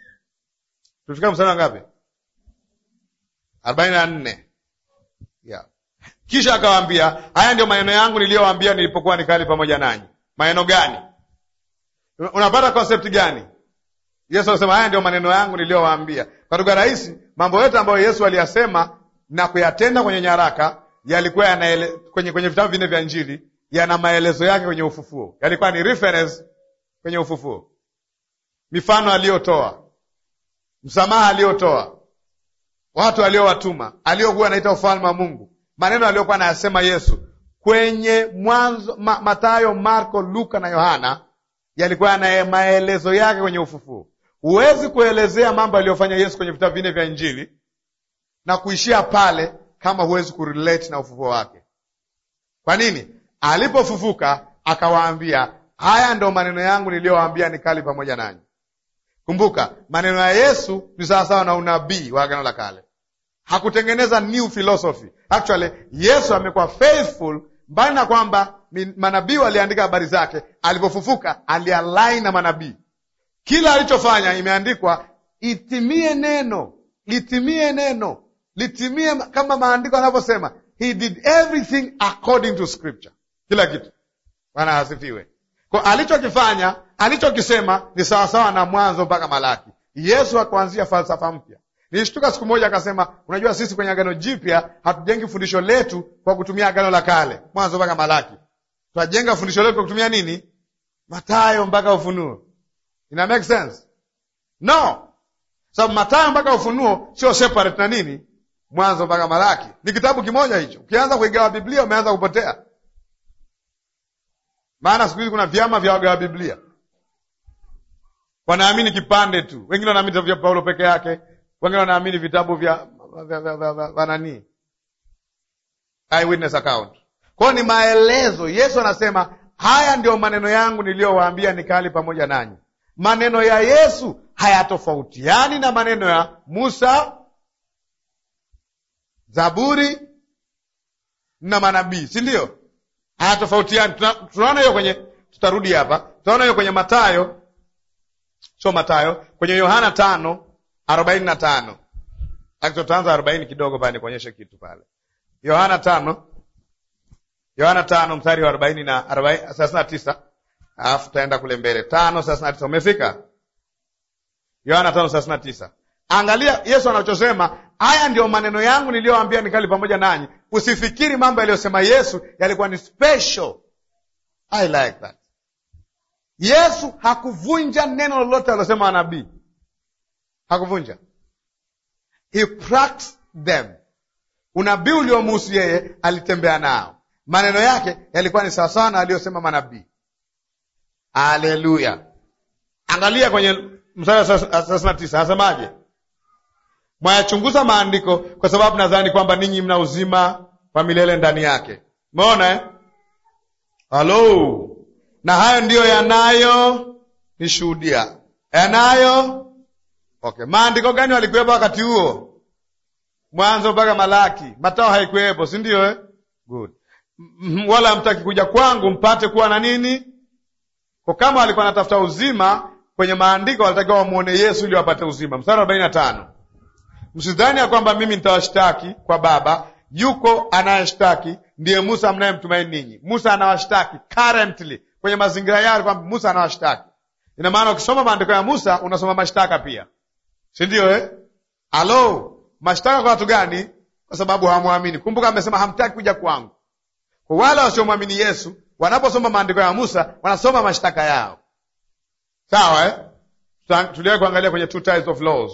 tulifika mstari wa ngapi? arobaini na nne yeah. Kisha akawaambia, haya ndio maneno yangu niliyowaambia nilipokuwa nikali pamoja nanyi. Maneno gani? Unapata konsepti gani? Yesu alisema haya ndio maneno yangu niliyowaambia. Kwa lugha rahisi, mambo yote ambayo Yesu aliyasema na kuyatenda kwenye nyaraka yalikuwa yanaele, kwenye, kwenye vitabu vinne vya Injili yana maelezo yake kwenye ufufuo, yalikuwa ni reference kwenye ufufuo, mifano aliyotoa, msamaha aliyotoa, watu aliowatuma, aliyokuwa anaita ufalme wa Mungu, maneno aliyokuwa anayasema Yesu kwenye Mwanzo, ma, Mathayo, Marko, Luka na Yohana yalikuwa yana maelezo yake kwenye ufufuo. Huwezi kuelezea mambo aliyofanya Yesu kwenye vitabu vinne vya Injili na kuishia pale kama huwezi kurelate na ufufuo wake. Kwa nini? Alipofufuka akawaambia, haya ndo maneno yangu niliyowaambia nikali pamoja nanyi. Kumbuka maneno ya Yesu ni sawasawa na unabii wa Agano la Kale. Hakutengeneza new philosophy. Actually, Yesu amekuwa faithful, mbali na kwamba manabii waliandika habari zake. Alipofufuka alialign na manabii, kila alichofanya imeandikwa, itimie neno, litimie neno, litimie kama maandiko yanavyosema. He did everything according to scripture, kila kitu. Bwana asifiwe. Kwa alichokifanya alichokisema ni sawasawa na Mwanzo mpaka Malaki. Yesu akuanzia falsafa mpya. Nilishtuka siku moja akasema, unajua sisi kwenye Agano Jipya hatujengi fundisho letu kwa kutumia Agano la Kale, Mwanzo mpaka Malaki. Tunajenga fundisho letu kwa kutumia nini? Mathayo mpaka Ufunuo. Ina make sense? No, sababu Mathayo mpaka Ufunuo sio separate na nini, Mwanzo mpaka Malaki. Ni kitabu kimoja hicho. Ukianza kuigawa Biblia umeanza kupotea, maana siku hizi kuna vyama vya wagawa Biblia, wanaamini kipande tu. Wengine wanaamini vitabu vya Paulo peke yake, wengine wanaamini vitabu vya nani, eyewitness account. Kwa hiyo ni maelezo. Yesu anasema haya ndio maneno yangu niliyowaambia nikali pamoja nanyi. Maneno ya Yesu hayatofautiani na maneno ya Musa, Zaburi na manabii, si ndio? Hayatofautiani. Tunaona hiyo kwenye, tutarudi hapa, tunaona hiyo kwenye Mathayo, sio Mathayo, kwenye Yohana tano arobaini na tano. Tutaanza arobaini kidogo pale nikuonyeshe kitu pale. Yohana tano Yohana tano mstari wa arobaini na thelathini na tisa alafu tutaenda kule mbele tano thelathini na tisa Umefika Yohana tano thelathini na tisa Angalia Yesu anachosema, haya ndio maneno yangu niliyoambia nikali pamoja nanyi. Usifikiri mambo yaliyosema Yesu yalikuwa ni special. I like that. Yesu hakuvunja neno lolote alilosema wanabii, hakuvunja. He practiced them. Unabii uliomuhusu yeye alitembea nao maneno yake yalikuwa ni sawasawa na aliyosema manabii. Haleluya! Angalia kwenye mstari wa thelathini na tisa anasemaje? Mwayachunguza maandiko kwa sababu nadhani kwamba ninyi mna uzima wa milele ndani yake. Umeona eh? Halo, na hayo ndiyo yanayo nishuhudia yanayo. Okay, maandiko gani walikuwepo wakati huo? Mwanzo mpaka Malaki. Matao haikuwepo, si ndio eh? Good wala hamtaki kuja kwangu mpate kuwa na nini? Kwa kama walikuwa wanatafuta uzima kwenye maandiko, walitakiwa wamwone Yesu ili wapate uzima. Mstari arobaini na tano msidhani ya kwamba mimi nitawashtaki kwa Baba, yuko anayeshtaki, ndiye Musa mnayemtumaini ninyi. Musa anawashtaki currently kwenye mazingira yao, kwamba Musa anawashtaki. Ina maana ukisoma maandiko ya Musa unasoma mashtaka pia, si ndio eh? Alo, mashtaka kwa watu gani? Kwa sababu hawamwamini. Kumbuka amesema hamtaki kuja kwangu kwa wale wasiomwamini Yesu wanaposoma maandiko ya Musa wanasoma mashtaka yao, sawa eh? Tuliwahi kuangalia kwenye two types of laws,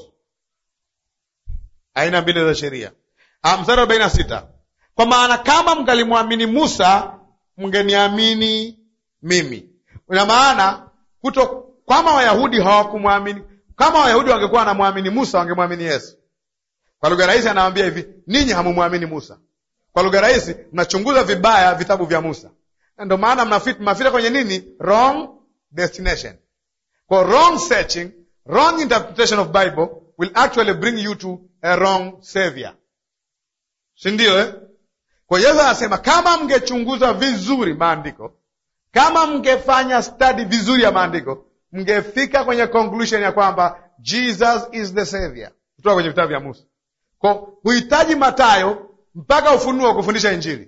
aina mbili za sheria. Mstari arobaini na sita kwa maana kama mngalimwamini Musa mngeniamini mimi. Ina maana kuto kama Wayahudi hawakumwamini, kama Wayahudi wangekuwa wanamwamini Musa, wangemwamini Yesu. Kwa lugha rahisi, anawaambia hivi, ninyi hamumwamini Musa. Kwa lugha rahisi, mnachunguza vibaya vitabu vya Musa, na ndio maana mnafit- mnafika kwenye nini? Wrong destination. Kwa wrong searching, wrong interpretation of Bible will actually bring you to a wrong savior, si ndio eh? Kwa Yesu anasema kama mngechunguza vizuri maandiko, kama mngefanya study vizuri ya maandiko, mngefika kwenye conclusion ya kwamba Jesus is the savior, kutoka kwenye vitabu vya Musa. Kwa huhitaji Matayo mpaka Ufunuo kufundisha Injili.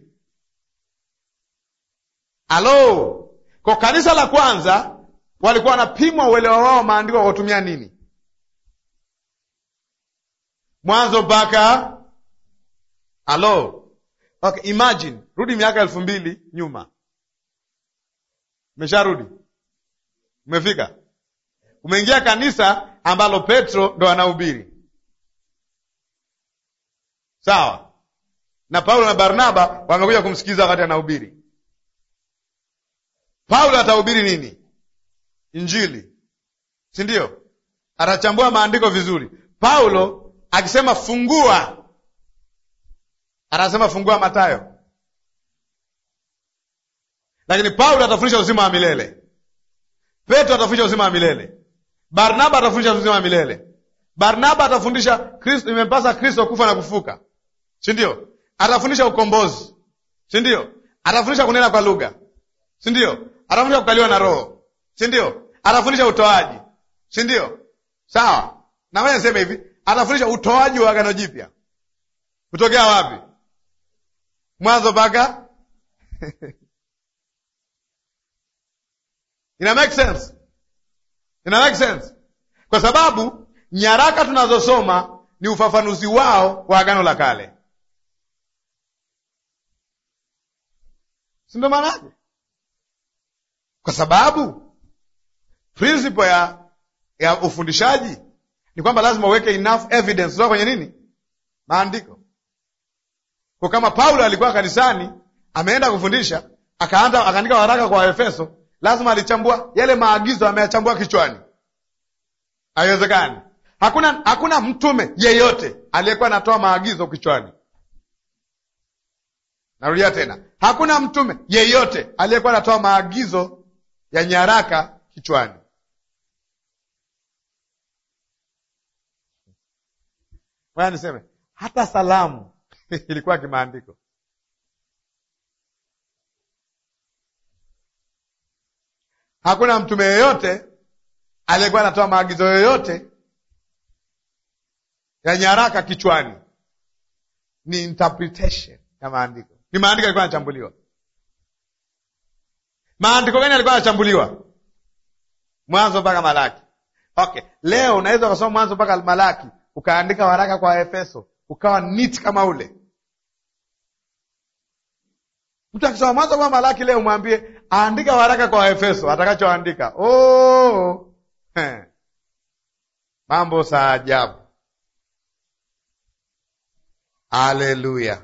Halo, kwa kanisa la kwanza walikuwa wanapimwa uelewa wao maandiko kwa kutumia nini? Mwanzo mpaka halo. Okay, imagine rudi miaka elfu mbili nyuma, umesharudi, umefika, umeingia kanisa ambalo Petro ndo anahubiri, sawa, na Paulo na Barnaba wamekuja kumsikiliza wakati anahubiri. Paulo atahubiri nini? Injili, si ndio? Atachambua maandiko vizuri. Paulo akisema fungua anasema fungua Matayo, lakini Paulo atafundisha uzima wa milele. Petro atafundisha uzima wa milele. Barnaba atafundisha uzima wa milele. Barnaba atafundisha Kristo, imempasa Kristo kufa na kufuka, si ndio? Atafundisha ukombozi, si ndio? Atafundisha kunena kwa lugha, si ndio? Atafundisha kukaliwa na Roho, si ndio? Atafundisha utoaji, si ndio? Sawa, na wewe niseme hivi, atafundisha utoaji wa agano jipya kutokea wapi? Mwanzo mpaka ina make sense, ina make sense, kwa sababu nyaraka tunazosoma ni ufafanuzi wao wa agano la kale, si ndio maana yake? Kwa sababu principle ya ya ufundishaji ni kwamba lazima uweke enough evidence kutoka kwenye nini, maandiko kwa kama Paulo alikuwa kanisani ameenda kufundisha akaanda akaandika waraka kwa Waefeso, lazima alichambua yale maagizo, ameyachambua kichwani. Haiwezekani. Hakuna, hakuna mtume yeyote aliyekuwa anatoa maagizo kichwani. Narudia tena, hakuna mtume yeyote aliyekuwa anatoa maagizo ya nyaraka kichwani. Waya niseme hata salamu ilikuwa kimaandiko. Hakuna mtume yeyote aliyekuwa anatoa maagizo yoyote ya nyaraka kichwani. Ni interpretation ya maandiko, ni maandiko yalikuwa yanachambuliwa. Maandiko gani yalikuwa yanachambuliwa? Mwanzo mpaka Malaki. Okay, leo unaweza ukasoma Mwanzo mpaka Malaki ukaandika waraka kwa Efeso ukawa nit kama ule. Mtu akisoma Mwanzo mpaka Malaki leo mwambie aandika waraka kwa Efeso, atakachoandika oh, mambo saa ajabu. Haleluya!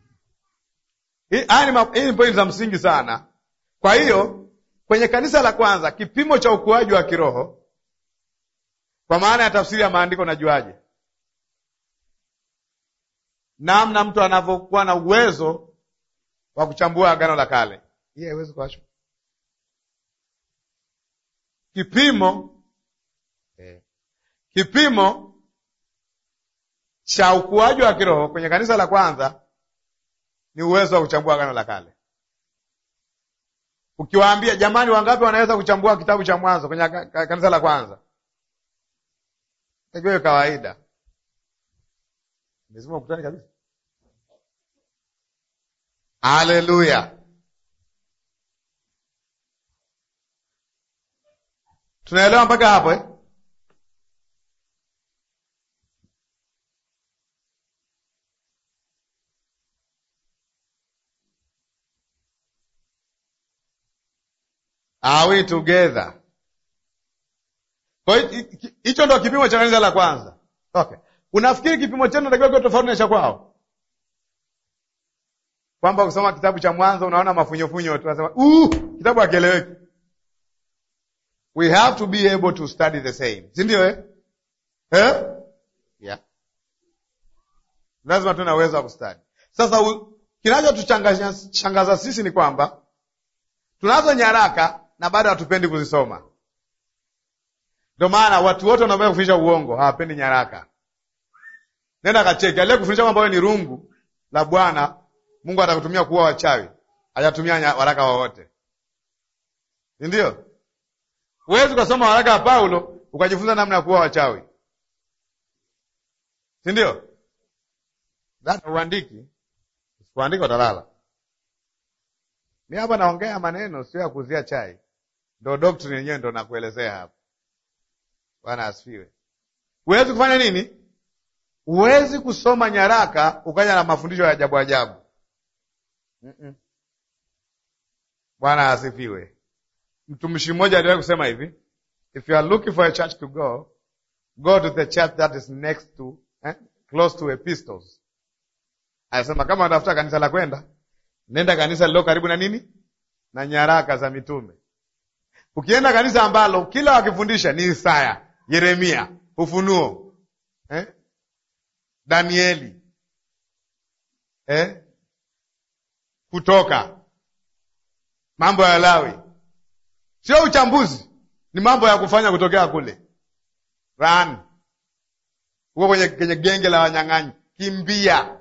Hii ni pointi za msingi sana. Kwa hiyo kwenye kanisa la kwanza, kipimo cha ukuaji wa kiroho kwa maana ya tafsiri ya maandiko, najuaje? namna mtu anavyokuwa na uwezo wa kuchambua agano la kale. Hii haiwezi kuachwa kipimo eh, kipimo cha ukuaji wa kiroho kwenye kanisa la kwanza ni uwezo wa kuchambua agano la kale. Ukiwaambia jamani, wangapi wanaweza kuchambua kitabu cha Mwanzo kwenye kanisa la kwanza? Hiyo kawaida lazima ukutane kabisa. Haleluya, tunaelewa mpaka hapo eh? Are we together? Kwa hicho ndo kipimo cha kanisa la kwanza. Okay. Unafikiri kipimo chenu natakiwa kiwe tofauti na cha kwao? Kwamba kusoma kitabu cha Mwanzo unaona mafunyofunyo tu, unasema uh, kitabu hakieleweki. we have to be able to study the same, si ndio eh? Eh? Yeah. Lazima tuwe na uwezo wa kustadi. Sasa kinachotuchangaza sisi ni kwamba tunazo nyaraka na bado hatupendi kuzisoma. Ndio maana watu wote wanaopenda kufundisha uongo hawapendi nyaraka. Nenda kacheki, aliye kufundisha kwamba wewe ni rungu la Bwana Mungu atakutumia kuua wachawi, hajatumia waraka wowote, si ndio? Huwezi ukasoma waraka wa Paulo ukajifunza namna ya kuua wachawi, si ndio? Uandiki, usipoandika utalala. Mi hapa naongea maneno sio ya kuzia chai, ndo doctrine yenyewe ndo nakuelezea hapa. Bwana asifiwe. Huwezi kufanya nini? Huwezi kusoma nyaraka ukaja na mafundisho ya ajabu ajabu. mm -mm. Bwana asifiwe. Mtumishi mmoja aliwahi kusema hivi, if you are looking for a church to go go to the church that is next to eh, close to epistles. Anasema kama unatafuta kanisa la kwenda, nenda kanisa lilo karibu na nini, na nyaraka za mitume. Ukienda kanisa ambalo kila wakifundisha ni Isaya, Yeremia, Ufunuo eh? Danieli eh? Kutoka, mambo ya Lawi, sio uchambuzi, ni mambo ya kufanya kutokea kule run huko kwenye, kwenye genge la wanyang'anyi, kimbia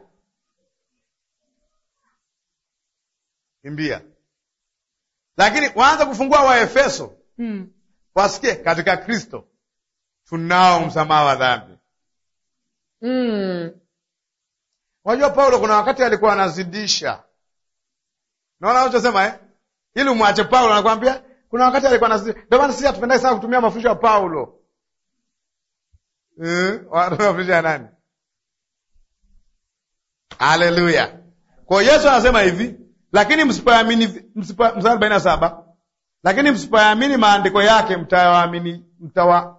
kimbia. Lakini waanza kufungua Waefeso hmm. Wasikie katika Kristo tunao msamaha wa dhambi Unajua hmm. Paulo kuna wakati alikuwa anazidisha, naona unachosema eh? Ili umwache Paulo, anakwambia kuna wakati alikuwa anazidisha. Ndio maana sisi hatupendai sana kutumia mafundisho ya Paulo eh? mafundisho ya nani? Haleluya! Kwa Yesu anasema hivi, lakini msipoamini, mstari arobaini na saba, lakini msipoamini maandiko yake mtayaamini mtawa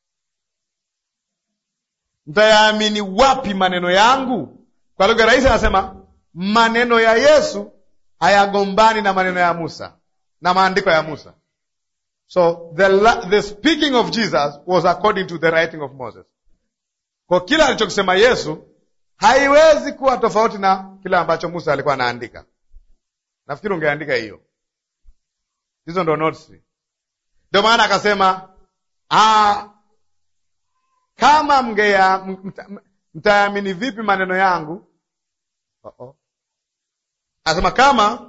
mtayaamini wapi maneno yangu? Kwa lugha rahisi anasema maneno ya Yesu hayagombani na maneno ya Musa na maandiko ya Musa. So the, the speaking of Jesus was according to the writing of Moses. Kwa kila alichokisema Yesu haiwezi kuwa tofauti na kile ambacho Musa alikuwa anaandika. Nafikiri ungeandika hiyo, hizo ndo notes. Ndio maana akasema ah, kama mngeya mtaamini vipi maneno yangu? oh -oh. Asema kama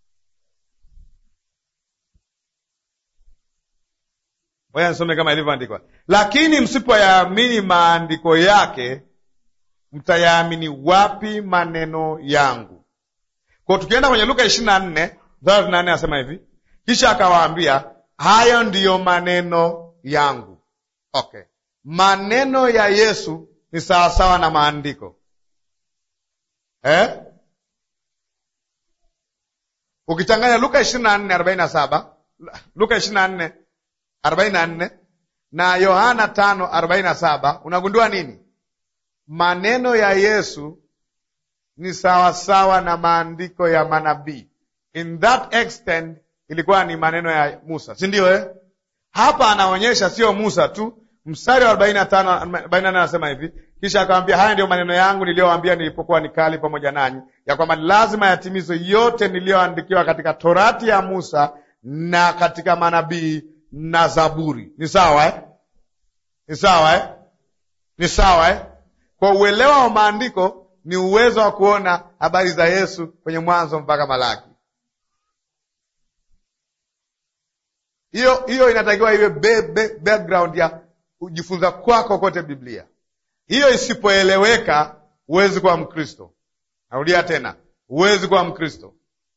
Ngoja nisome kama ilivyoandikwa, lakini msipoyaamini maandiko yake mtayaamini wapi maneno yangu? Kwa tukienda kwenye Luka ishirini na nne thelathini na nne anasema hivi, kisha akawaambia hayo ndiyo maneno yangu. Okay, maneno ya Yesu ni sawasawa na maandiko eh? Ukichanganya Luka ishirini na nne arobaini na saba Luka ishirini na nne arobaini na nne na Yohana tano arobaini na saba unagundua nini? Maneno ya Yesu ni sawasawa na maandiko ya manabii. In that extent ilikuwa ni maneno ya Musa, si ndio eh? Hapa anaonyesha sio Musa tu. Mstari wa arobaini na tano arobaini na nane anasema hivi, kisha akawambia, haya ndiyo maneno yangu niliyowaambia nilipokuwa nikali pamoja nanyi, ya kwamba lazima yatimizwe yote niliyoandikiwa katika Torati ya Musa na katika manabii na Zaburi. Ni sawa eh? Ni sawa eh? Ni sawa eh? Kwa uelewa wa maandiko ni uwezo wa kuona habari za Yesu kwenye Mwanzo mpaka Malaki. Hiyo hiyo inatakiwa iwe be, be, background ya kujifunza kwako kote Biblia. Hiyo isipoeleweka, huwezi kuwa Mkristo. Narudia tena, huwezi kuwa Mkristo.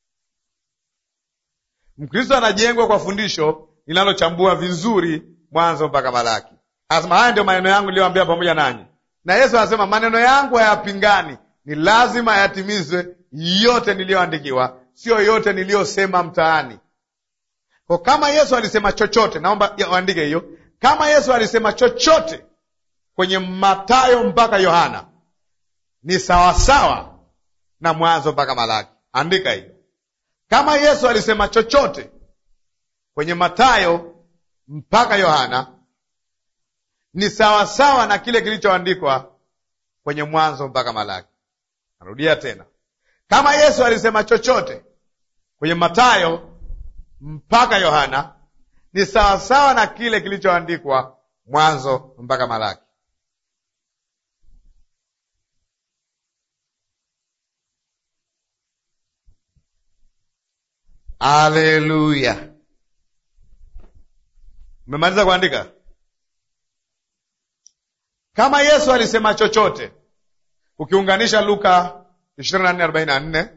Mkristo anajengwa kwa fundisho linalochambua vizuri Mwanzo mpaka Malaki. Anasema haya ndio maneno yangu niliyoambia pamoja nanyi, na Yesu anasema maneno yangu hayapingani, ni lazima yatimizwe yote niliyoandikiwa, sio yote niliyosema mtaani. Kwa kama Yesu alisema chochote, naomba uandike hiyo. Kama Yesu alisema chochote kwenye Mathayo mpaka Yohana ni sawasawa na Mwanzo mpaka Malaki. Andika hiyo. Kama Yesu alisema chochote kwenye Mathayo mpaka Yohana ni sawasawa na kile kilichoandikwa kwenye Mwanzo mpaka Malaki. Narudia tena, kama Yesu alisema chochote kwenye Mathayo mpaka Yohana ni sawasawa na kile kilichoandikwa Mwanzo mpaka Malaki. Aleluya! Umemaliza kuandika? Kama Yesu alisema chochote, ukiunganisha Luka ishirini na nne arobaini na nne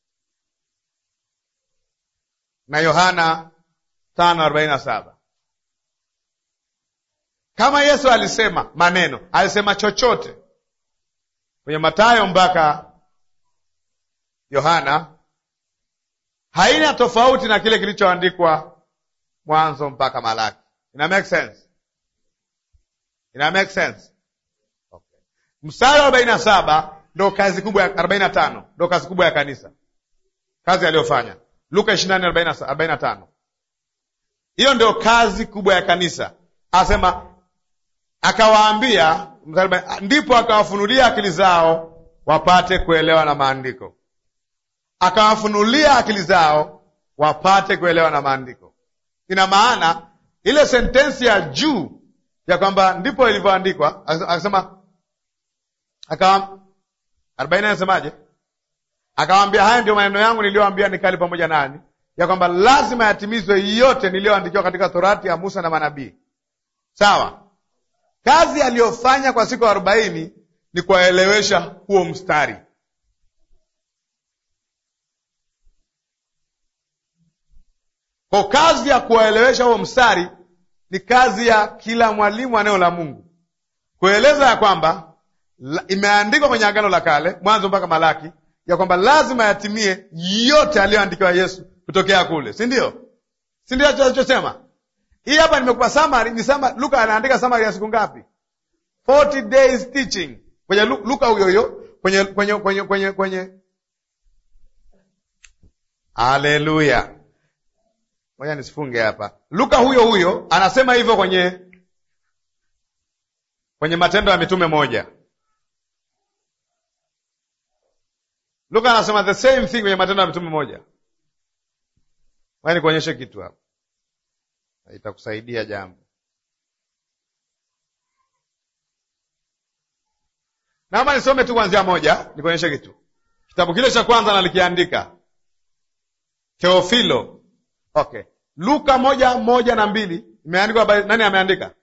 na Yohana tano arobaini na saba kama Yesu alisema maneno, alisema chochote kwenye Mathayo mpaka Yohana, haina tofauti na kile kilichoandikwa Mwanzo mpaka Malaki. Ina make sense? Ina make sense? Okay. Mstari wa arobaini na saba ndo kazi kubwa ya arobaini na tano ndo kazi kubwa ya kanisa, kazi aliyofanya Luka ishirini na nne arobaini na tano hiyo ndio kazi kubwa ya kanisa. Asema akawaambia, ndipo akawafunulia akili zao wapate kuelewa na maandiko. Akawafunulia akili zao wapate kuelewa na maandiko. Ina maana ile sentensi ya juu ya kwamba ndipo ilivyoandikwa, akasema akawa arobaini anasemaje? Akawaambia, haya ndio maneno yangu niliyoambia nikali pamoja nani, ya kwamba lazima yatimizwe yote niliyoandikiwa katika Torati ya Musa na manabii. Sawa. Kazi aliyofanya kwa siku arobaini ni kuwaelewesha huo mstari. Kwa kazi ya kuwaelewesha huo mstari ni kazi ya kila mwalimu wa neno la Mungu, kueleza ya kwamba imeandikwa kwenye Agano la Kale, Mwanzo mpaka Malaki, ya kwamba lazima yatimie yote aliyoandikiwa Yesu kutokea kule, si ndio? Si ndio alichosema? Hii hapa nimekupa summary, ni summary. Luka anaandika summary ya siku ngapi? 40 days teaching kwenye Luka huyo huyo kwenye kwenye kwenye kwenye kwenye Haleluya. Ngoja nisifunge hapa. Luka huyo huyo anasema hivyo kwenye kwenye Matendo ya Mitume moja. Luka anasema the same thing kwenye Matendo ya Mitume moja. Ngoja nikuonyeshe kitu hapa, itakusaidia jambo. Naomba nisome tu kuanzia moja, nikuonyeshe kitu. Kitabu kile cha kwanza nalikiandika Teofilo. Okay, Luka moja moja na mbili imeandikwa by nani? Ameandika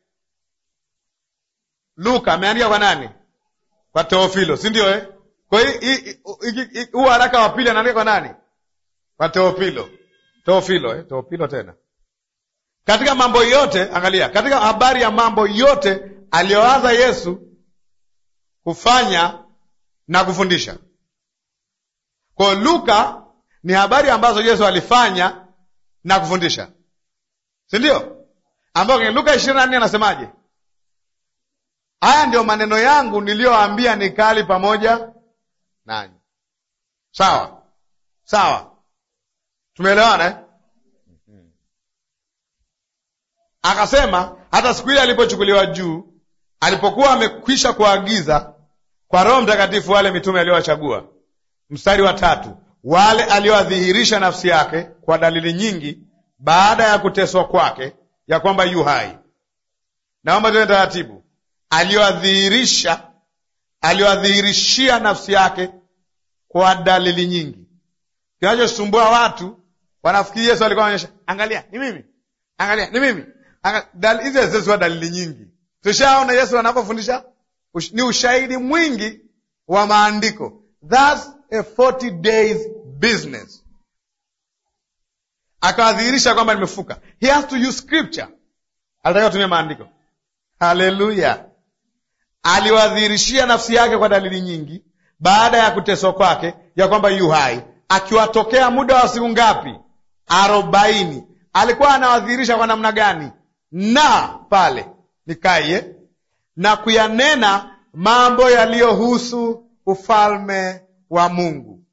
Luka, ameandika kwa nani? Kwa Teofilo, si ndio eh? Kwa hiyo huu haraka wa pili anaandika kwa nani? Kwa Teofilo. Teofilo eh? Teofilo tena katika mambo yote, angalia, katika habari ya mambo yote aliyoanza Yesu kufanya na kufundisha. Kwa Luka ni habari ambazo Yesu alifanya na kufundisha, si ndio? Ambayo kwenye Luka ishirini na nne anasemaje? Haya ndio maneno yangu niliyoambia nikali pamoja nanyi. Sawa sawa, tumeelewana eh? Akasema hata siku ile alipochukuliwa juu, alipokuwa amekwisha kuagiza kwa Roho Mtakatifu wale mitume aliowachagua. Mstari wa tatu, wale aliowadhihirisha nafsi yake kwa dalili nyingi baada ya kuteswa kwake, ya kwamba yu hai. Naomba tuende taratibu. Aliowadhihirisha, aliowadhihirishia nafsi yake kwa dalili nyingi. Kinachosumbua watu, wanafikiri Yesu alikuwa anaonyesha, angalia ni mimi, angalia ni mimi hizi haziwezi dalili nyingi. Tushaona Yesu anapofundisha ni ushahidi mwingi wa maandiko. That's a 40 days business. Akawadhihirisha kwamba nimefuka. He has to use scripture, alitaka kutumia maandiko. Haleluya! Aliwadhihirishia nafsi yake kwa dalili nyingi baada ya kuteswa kwake, ya kwamba yu hai, akiwatokea muda wa siku ngapi? Arobaini. Alikuwa anawadhihirisha kwa namna gani? na pale nikaye na kuyanena mambo yaliyohusu ufalme wa Mungu.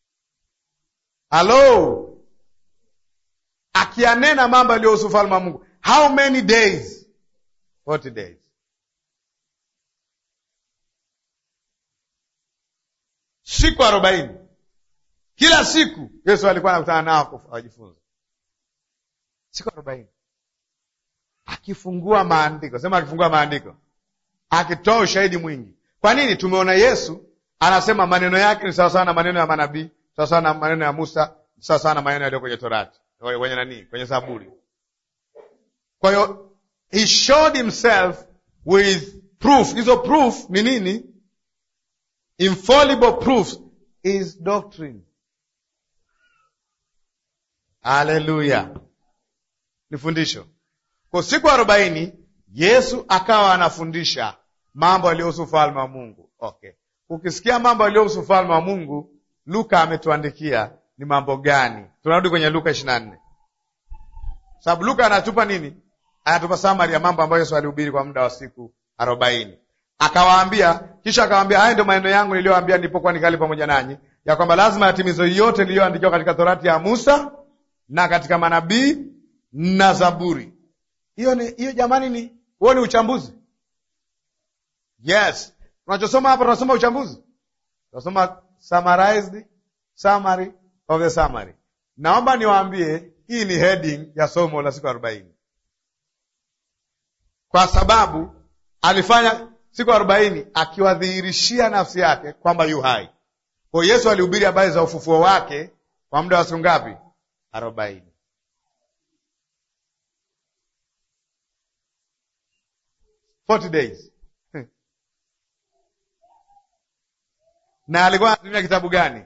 Halo, akiyanena mambo yaliyohusu ufalme wa Mungu. how many days 40 days siku arobaini kila siku yesu alikuwa anakutana nao wajifunza siku arobaini akifungua maandiko sema akifungua maandiko akitoa ushahidi mwingi kwa nini tumeona yesu anasema maneno yake ni sawasawa na maneno ya manabii sawasawa na maneno ya musa sawasawa na maneno yaliyo kwenye torati kwenye nani kwenye zaburi kwa hiyo he showed himself with proof hizo proof ni nini infallible proof is doctrine haleluya ni fundisho kwa siku arobaini yesu akawa anafundisha mambo yaliyohusu ufalme wa mungu okay ukisikia mambo yaliyohusu ufalme wa mungu luka ametuandikia ni mambo gani tunarudi kwenye luka ishiri na nne sababu luka anatupa nini anatupa samari ya mambo ambayo yesu alihubiri kwa muda wa siku arobaini akawaambia kisha akawaambia haya ndio maneno yangu niliyoambia nilipokuwa nikali pamoja nanyi ya kwamba lazima yatimizwe yote iliyoandikiwa katika torati ya musa na katika manabii na zaburi hiyo ni hiyo jamani ni huo ni uchambuzi yes tunachosoma hapa tunasoma uchambuzi tunasoma summarized summary of the summary naomba niwaambie hii ni heading ya somo la siku arobaini kwa sababu alifanya siku arobaini akiwadhihirishia nafsi yake kwamba yu hai kwa yesu alihubiri habari za ufufuo wake kwa muda wa siku ngapi arobaini Forty days na alikuwa anatumia kitabu gani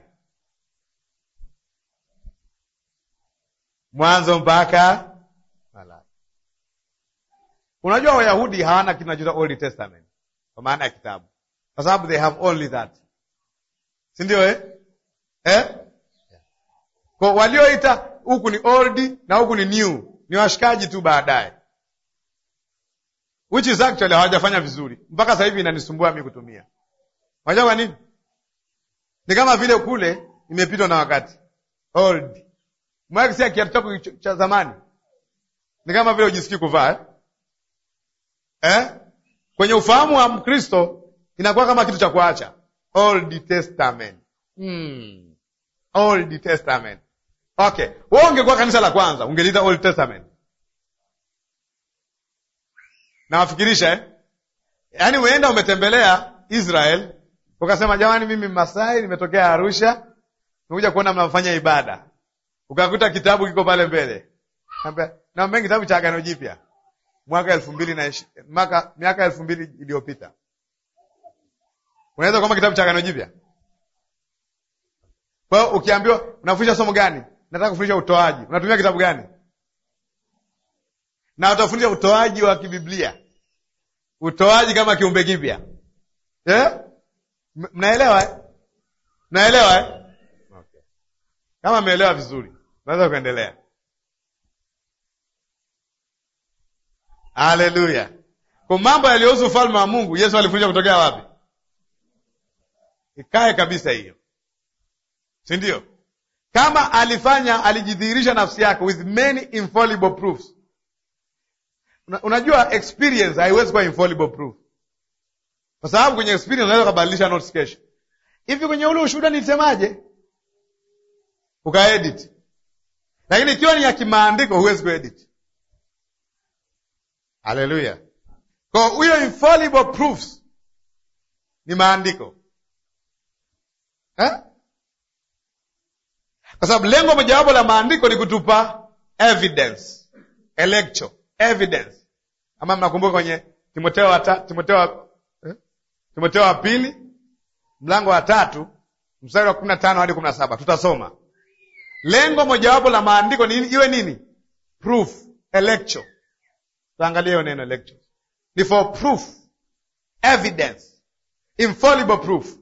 mwanzo mpaka Malaki. Unajua Wayahudi hawana kitu kinachoitwa Old Testament kwa maana ya kitabu, kwa sababu they have only that, si ndio eh? Eh? Kwa walioita huku ni old na huku ni new ni washikaji tu baadaye, which is actually hawajafanya vizuri mpaka sasa hivi inanisumbua mi kutumia. Unajua kwa nini? Ni kama vile kule imepitwa na wakati old mwakisia kiatu chako cha zamani ni kama vile ujisikii kuvaa eh? Eh? Kwenye ufahamu wa Mkristo inakuwa kama kitu cha kuacha Old Testament. Hmm. Old Testament. Okay, wewe ungekuwa kanisa la kwanza ungeliita Old Testament. Nawafikirisha eh? Yaani umeenda umetembelea Israel ukasema, jamani, mimi Masai nimetokea Arusha, nimekuja kuona mnafanya ibada ukakuta kitabu kiko pale mbele, naambia kitabu cha Agano Jipya mwaka elfu mbili na mwaka miaka elfu mbili iliyopita. Unaweza kusoma kitabu cha Agano Jipya? Kwa hiyo ukiambiwa unafundisha somo gani, nataka kufundisha utoaji, unatumia kitabu gani? Na utafundisha utoaji wa kibiblia, utoaji kama kiumbe kipya eh? Mnaelewa eh? Mnaelewa eh? Okay. Kama mmeelewa vizuri, naweza kuendelea. Haleluya! Kwa mambo yaliyohusu ufalme wa Mungu Yesu alifundisha kutokea wapi? Ikae kabisa hiyo, si ndio? Kama alifanya, alijidhihirisha nafsi yake with many infallible proofs. Una, unajua experience haiwezi kuwa infallible proof, kwa sababu kwenye experience unaweza kubadilisha notes kesho. Hivi kwenye ule ushuhuda nilisemaje? Ukaedit, lakini ikiwa ni ya kimaandiko huwezi kuedit. Haleluya! Kwa hiyo infallible proofs ni maandiko eh? Kwa sababu lengo mojawapo la maandiko ni kutupa evidence electro evidence, ama mnakumbuka kwenye Timotheo wa Timotheo wa eh? Timotheo wa pili mlango wa tatu mstari wa kumi na tano hadi kumi na saba tutasoma. Lengo mojawapo la maandiko ni iwe nini? Proof electro Tuangalie hiyo neno lecture. Ni for proof, evidence, infallible proof.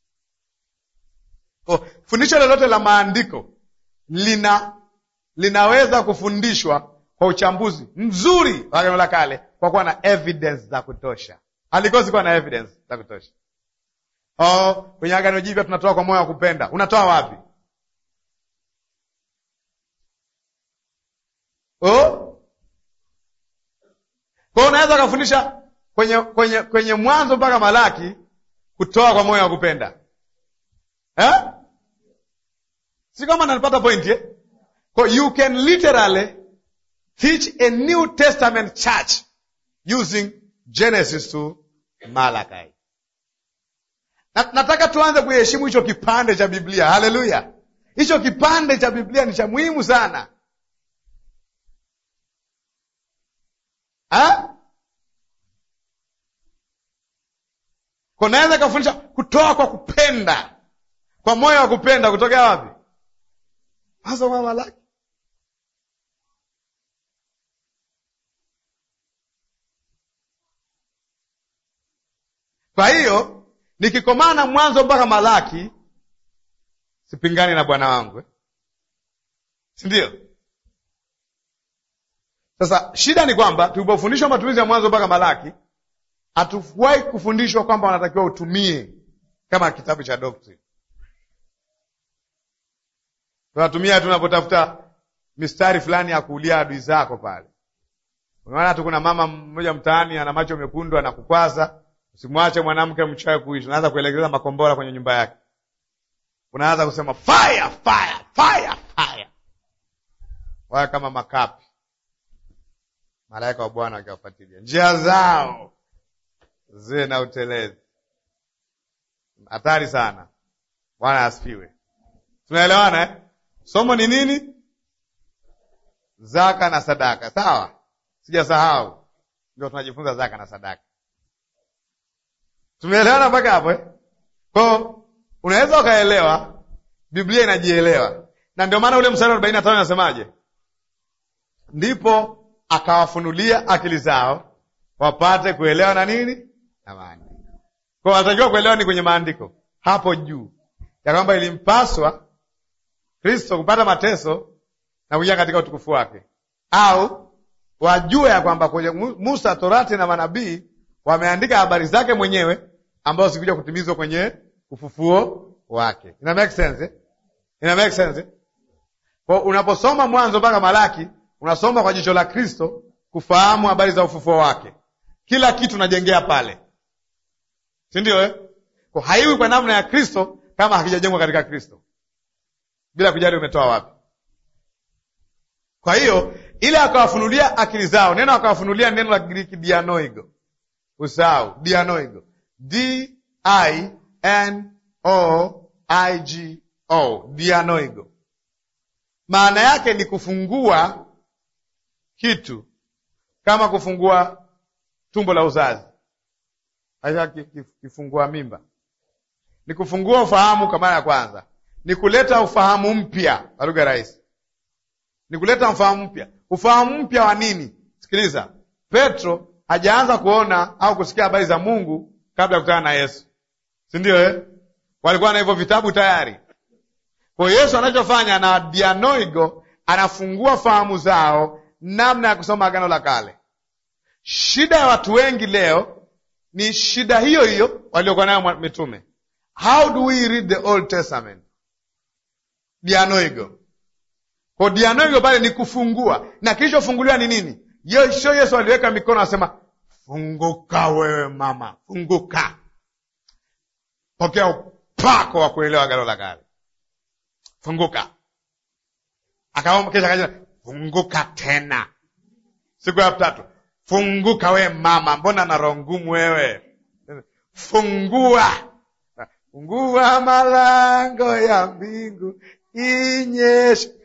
Kwa fundisho lolote la maandiko lina linaweza kufundishwa kwa uchambuzi mzuri wa Agano la Kale kwa kuwa na evidence za kutosha. Halikosi kuwa na evidence za kutosha. Oh, kwenye Agano Jipya tunatoa kwa moyo wa kupenda. Unatoa wapi? Oh? Kwa hiyo unaweza ukafundisha kwenye kwenye kwenye Mwanzo mpaka Malaki kutoa kwa moyo wa kupenda eh? Si kama nanipata point eh? Kwa you can literally teach a New Testament church using Genesis to Malachi. Na, nataka tuanze kuheshimu hicho kipande cha Biblia. Haleluya! Hicho kipande cha Biblia ni cha muhimu sana ha? Kunaweza kufundisha kutoa kwa kupenda, kwa moyo wa kupenda. Kutokea wapi? Mwanzo wa Malaki. Kwa hiyo nikikomana Mwanzo mpaka Malaki sipingani na bwana wangu eh? si ndio? Sasa shida ni kwamba tulipofundishwa matumizi ya Mwanzo mpaka Malaki hatuwahi kufundishwa kwamba wanatakiwa utumie kama kitabu cha doctrine. Tunatumia tunapotafuta mistari fulani ya kuulia adui zako pale. Unaona tu kuna mama mmoja mtaani ana macho mekundu anakukwaza, usimwache mwanamke mchawi kuishi. Unaanza kuelekeza makombora kwenye nyumba yake, unaanza kusema fire fire fire fire, waya kama makapi, malaika wa Bwana akiwafuatilia njia zao ziwe na utelezi. Hatari sana. Bwana asifiwe. Tunaelewana eh? Somo ni nini? Zaka na sadaka, sawa? Sijasahau, ndio tunajifunza zaka na sadaka. Tumeelewana mpaka hapo eh? Kwao unaweza ukaelewa, Biblia inajielewa, na ndio maana ule mstari wa arobaini na tano nasemaje? Ndipo akawafunulia akili zao wapate kuelewa na nini na maandiko. Kwa wanatakiwa kuelewa ni kwenye maandiko hapo juu ya kwamba ilimpaswa Kristo kupata mateso na kuingia katika utukufu wake, au wajue ya kwamba kwenye Musa, Torati na manabii wameandika habari zake mwenyewe ambazo zikuja kutimizwa kwenye ufufuo wake. Ina make sense eh? Ina make sense eh? Kwa unaposoma Mwanzo mpaka Malaki unasoma kwa jicho la Kristo kufahamu habari za ufufuo wake. Kila kitu unajengea pale, si ndio eh? Kwa haiwi kwa namna ya Kristo kama hakijajengwa katika Kristo, bila kujali umetoa wapi. Kwa hiyo ile akawafunulia akili zao, neno akawafunulia neno la Kigiriki dianoigo, usahau dianoigo, D I N O I G O, dianoigo, maana yake ni kufungua kitu kama kufungua tumbo la uzazi, kifungua mimba, ni kufungua ufahamu kwa mara ya kwanza, ni kuleta ufahamu mpya, kwa lugha rahisi ni kuleta ufahamu mpya. Ufahamu mpya wa nini? Sikiliza, Petro hajaanza kuona au kusikia habari za Mungu kabla ya kukutana na Yesu, si ndio eh? Walikuwa na hivyo vitabu tayari. Kwa hiyo Yesu anachofanya na dianoigo, anafungua fahamu zao namna ya kusoma Agano la Kale. Shida ya watu wengi leo ni shida hiyo hiyo waliokuwa nayo mitume. How do we read the Old Testament? Dianoigo kwa dianoigo pale ni kufungua, na kilichofunguliwa ni nini? Sio Yesu aliweka mikono asema, funguka wewe mama, funguka, pokea upako wa kuelewa agano la kale, funguka. Akaomba kisha akaja, funguka tena siku ya tatu, funguka wewe mama, mbona na roho ngumu wewe? Fungua, fungua malango ya mbingu inyeshe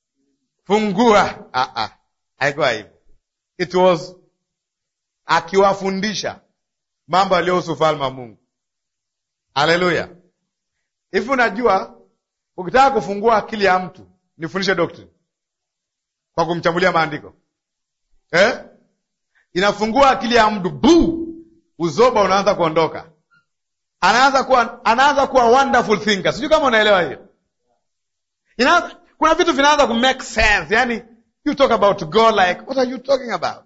Fungua. Haikuwa hivyo, it was akiwafundisha mambo yaliyohusu ufalme wa Mungu. Haleluya! Hivi unajua, ukitaka kufungua akili ya mtu nifundishe doctrine kwa kumchambulia maandiko eh? Inafungua akili ya mtu bu, uzoba unaanza kuondoka, anaanza kuwa anaanza kuwa wonderful thinker. Sijui kama unaelewa hiyo, inaanza kuna vitu vinaanza ku make sense, yani you talk about God like what are you talking about?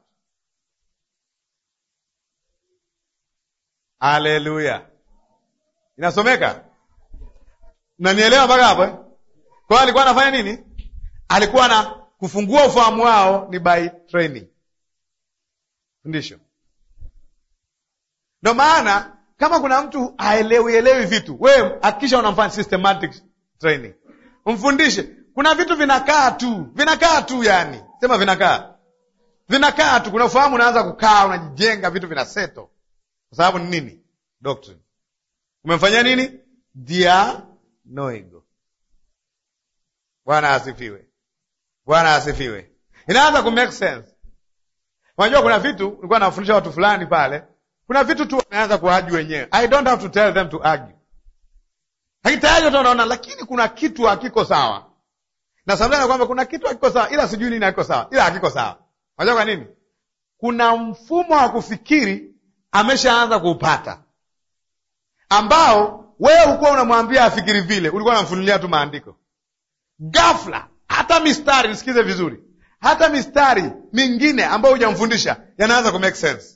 Haleluya, inasomeka, nanielewa mpaka hapo eh? Kwa hiyo alikuwa anafanya nini? Alikuwa na kufungua ufahamu wao ni by training. fundisho. Ndio maana kama kuna mtu haelewi elewi vitu, wewe hakikisha unamfanya systematic training, umfundishe. Kuna vitu vinakaa tu, vinakaa tu, yani sema vinakaa, vinakaa tu. Kuna ufahamu unaanza kukaa, unajijenga, vitu vinaseto. Kwa sababu ni nini? Doctrine. Umemfanyia nini? Dianoigo. Bwana asifiwe, Bwana asifiwe. Inaanza ku make sense. Unajua kuna vitu nilikuwa nawafundisha watu fulani pale, kuna vitu tu wameanza kuargue wenyewe. I don't have to tell them to argue, lakini tayari watu wanaona, lakini kuna kitu hakiko sawa, na sometimes kwamba kuna kitu hakiko sawa, ila sijui nini hakiko sawa, ila hakiko sawa. Unajua kwa nini? Kuna mfumo wa kufikiri ameshaanza kuupata, ambao wewe ukuwa unamwambia afikiri vile, ulikuwa unamfunulia tu maandiko. Ghafla hata mistari, nisikize vizuri hata mistari mingine ambayo hujamfundisha yanaanza ku make sense.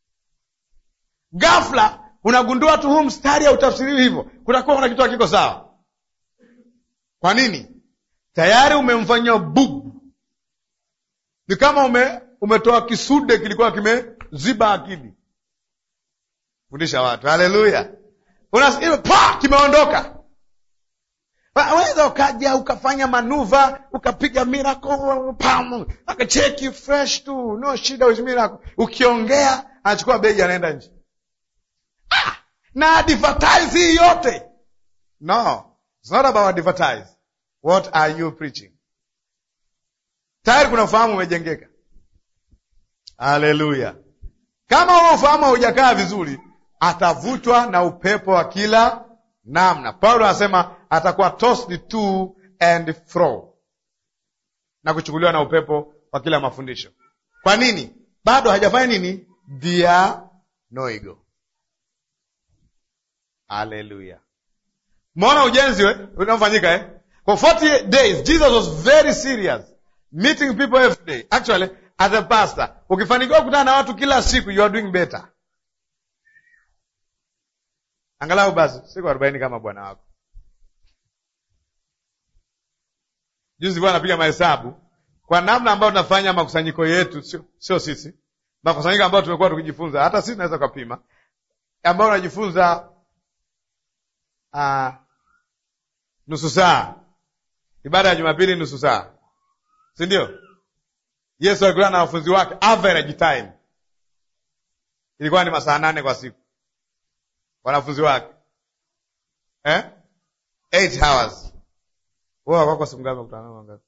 Ghafla unagundua tu huu mstari hautafsiriwi hivyo, kutakuwa kuna kitu hakiko sawa. Kwa nini? Tayari umemfanyia bubu. Ni kama ume, umetoa kisude kilikuwa kimeziba akili. Fundisha watu, haleluya! pa kimeondoka Waweza ukaja ukafanya manuva ukapiga miracle pam, akacheki fresh tu, no shida with miracle. Ukiongea anachukua begi anaenda nje. Ah, na advertise hii yote no, it's not about advertise. What are you preaching? Tayari kuna ufahamu umejengeka. Haleluya! Kama huo ufahamu haujakaa vizuri, atavutwa na upepo wa kila namna. Paulo anasema atakuwa tossed to and fro na kuchukuliwa na upepo wa kila mafundisho. Kwa nini? Bado hajafanya nini? Dianoigo. Haleluya! Mmeona ujenzi we unaofanyika eh? For 40 days Jesus was very serious meeting people every day. Actually as a pastor, ukifanikiwa kukutana na watu kila siku you are doing better. Angalau basi siku arobaini kama bwana wako. Juzi bwana anapiga mahesabu kwa namna ambayo tunafanya makusanyiko yetu, sio sio sisi, makusanyiko ambayo tumekuwa tukijifunza, hata sisi tunaweza kupima, ambayo unajifunza uh, nusu saa, ibada ya Jumapili nusu saa, si ndio? Yesu alikuwa na wanafunzi wake, average time ilikuwa ni masaa nane kwa siku, wanafunzi wake eh? eight hours wewe wako siku ngapi kutana nao ngapi?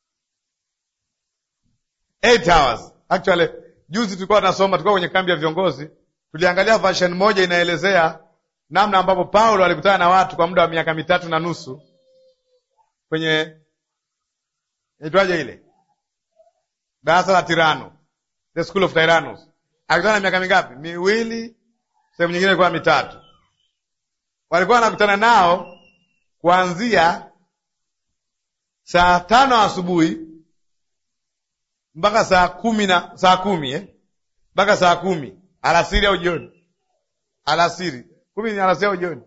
Eight hours. Actually, juzi tulikuwa tunasoma, tulikuwa kwenye kambi ya viongozi, tuliangalia version moja inaelezea namna ambapo Paulo alikutana na watu kwa muda wa miaka mitatu na nusu kwenye inaitwaje ile darasa la Tirano, the school of Tyrannus. Alikutana na miaka mingapi? Miwili, sehemu nyingine ilikuwa mitatu. Walikuwa wanakutana nao kuanzia saa tano asubuhi mpaka saa kumi na saa kumi eh? mpaka saa kumi alasiri au jioni? Alasiri kumi ni alasiri au jioni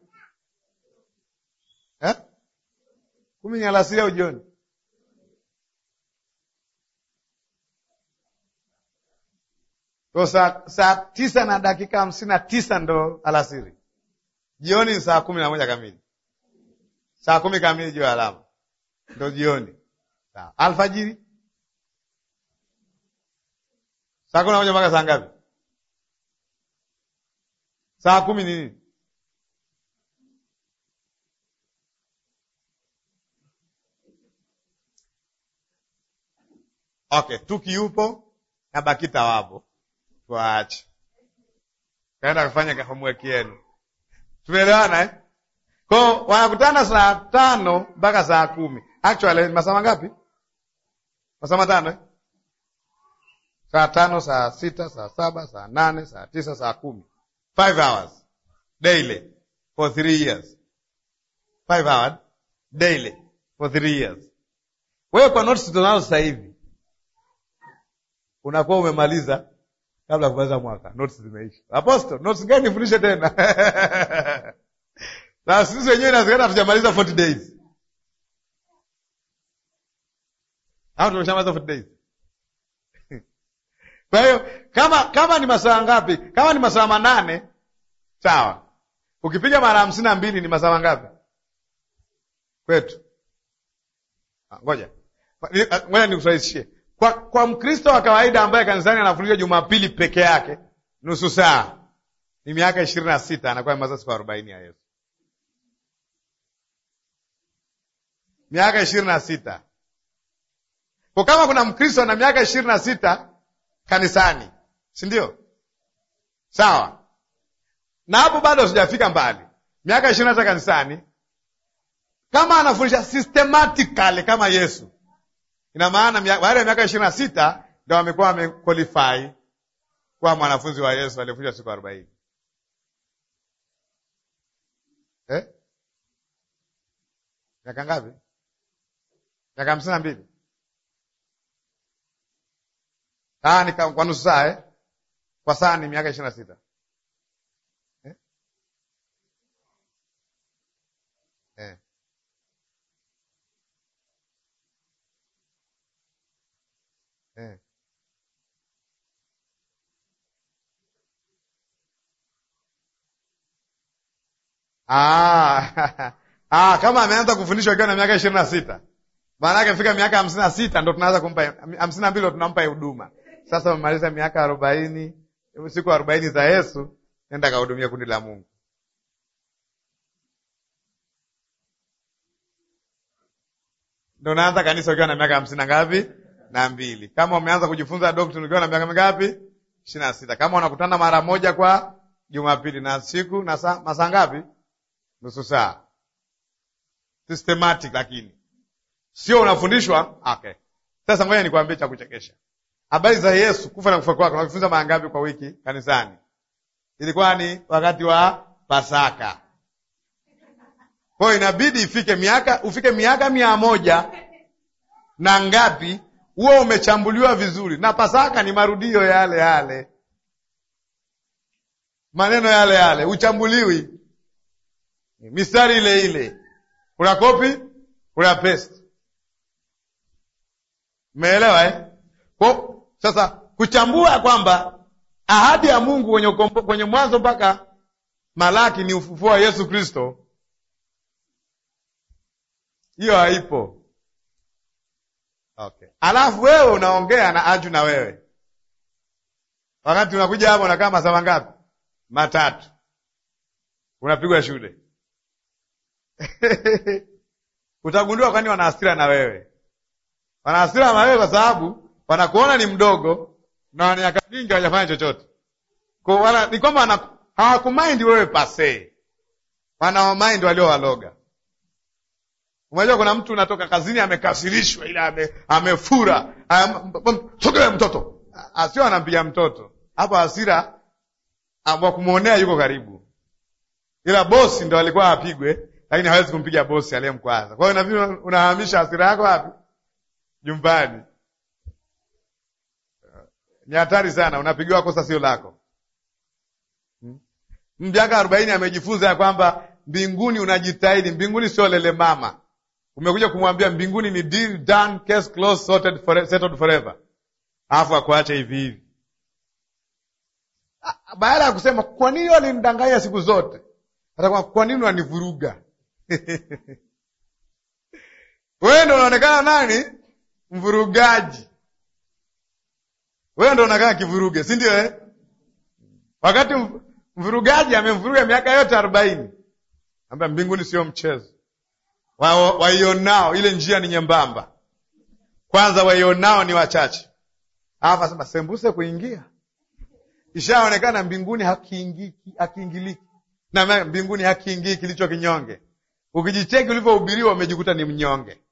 eh? kumi ni alasiri au jioni? Kwa saa, saa tisa na dakika hamsini na tisa ndo alasiri. Jioni ni saa kumi na moja kamili, saa kumi kamili juu ya alama ndo jioni. Sawa. Alfajiri saa kumi na moja mpaka saa ngapi? Saa kumi ni nini? Okay, Tuki yupo na Bakita wapo, tuwaache kaenda kufanya homework yenu. Tumeelewana eh? Ko wanakutana saa tano mpaka saa kumi. Actually masaa mangapi? Masaa matano eh? Saa tano, saa sita, saa saba, saa nane, saa tisa, saa kumi. Five hours daily for three years. Five hours daily for three years. Wewe kwa notes tunazo sasa hivi unakuwa umemaliza kabla ya kumaliza mwaka, notes zimeisha. Apostle, notes gani nifundishe tena? na sisi wenyewe inawezekana hatujamaliza 40 days au tumeshamaliza 40 days Kwa hiyo kama kama ni masaa ngapi? Kama ni masaa manane, sawa. Ukipiga mara hamsini na mbili ni masaa mangapi kwetu? Ngoja ngoja nikurahisishie. Kwa, kwa Mkristo wa kawaida ambaye kanisani anafundisha Jumapili peke yake nusu saa ni miaka ishirini na sita anakuwa masaa siku arobaini ya Yesu, miaka ishirini na sita kwa kama kuna Mkristo na miaka ishirini na sita kanisani, si ndio? Sawa, na hapo bado sijafika mbali, miaka ishirini na sita kanisani, kama anafundisha systematically kama Yesu, ina maana baada ya miaka ishirini na sita ndo amekuwa amequalify kuwa mwanafunzi wa Yesu aliyefundisha siku arobaini eh? miaka ngapi? miaka hamsini na mbili Ah, ni kwa nusu saa eh? Kwa saa ni miaka ishirini na sita eh? Eh. Eh. Ah, ah, kama ameanza kufundishwa akiwa na miaka ishirini na sita maana yake fika miaka hamsini na sita ndo tunaanza kumpa hamsini na mbili ndo tunampa huduma. Sasa umemaliza miaka arobaini, siku arobaini za Yesu, nenda kahudumia kundi la Mungu. Ndo unaanza kanisa ukiwa na miaka hamsini na ngapi? Na mbili. Kama umeanza kujifunza doctrine ukiwa na miaka mingapi? ishirini na sita. Kama unakutana mara moja kwa Jumapili na siku na saa masaa ngapi? Nusu saa. Systematic lakini sio unafundishwa. Okay, sasa ngoja nikwambie cha kuchekesha. Habari za Yesu kufa na kufa kwake unajifunza mara ngapi kwa wiki kanisani? Ilikuwa ni wakati wa Pasaka. Kwa hiyo inabidi ifike miaka ufike miaka mia moja na ngapi, huo umechambuliwa vizuri, na Pasaka ni marudio yale yale, maneno yale yale, uchambuliwi, mistari ile ile, una kopi, una paste Umeelewa eh? Kwa sasa kuchambua kwamba ahadi ya Mungu kwenye, kwenye Mwanzo mpaka Malaki ni ufufuo wa Yesu Kristo, hiyo haipo. Okay, alafu wewe unaongea na aju na wewe, wakati unakuja hapo unakaa masaa mangapi? Matatu, unapigwa shule utagundua kwani wana hasira na wewe wana hasira na wewe kwa sababu wanakuona ni mdogo na wana miaka mingi hawajafanya chochote. Kwa wana ni kwamba hawakumaindi wewe pase, wanawamaindi waliowaloga. Unajua, kuna mtu unatoka kazini amekasirishwa, ila ame, amefura sogea mtoto asio anampiga mtoto hapo, hasira wa kumwonea yuko karibu, ila bosi ndo alikuwa apigwe, lakini hawezi kumpiga bosi aliyemkwaza. Kwa hiyo nabii unahamisha hasira yako wapi? Nyumbani. Ni hatari sana, unapigiwa kosa sio lako. Miaka arobaini amejifunza ya kwamba mbinguni unajitahidi, mbinguni sio lele mama. Umekuja kumwambia mbinguni ni deal done, case closed, sorted for, settled forever, alafu akuache hivi hivi, baada ya kusema kwa nini walinidanganya siku zote, atakuwa kwa nini wanivuruga? wewe ndo unaonekana nani mvurugaji wewe ndo unakaa kivuruge, si ndio eh? Wakati mvurugaji amemvuruga miaka yote arobaini, amba mbinguni sio mchezo. Waionao wa ile njia ni nyembamba, kwanza waionao ni wachache, alafu asema sembuse kuingia. Ishaonekana mbinguni hakiingiki, hakiingiliki na mbinguni hakiingii kilicho kinyonge. Ukijicheki ulivyohubiriwa umejikuta ni mnyonge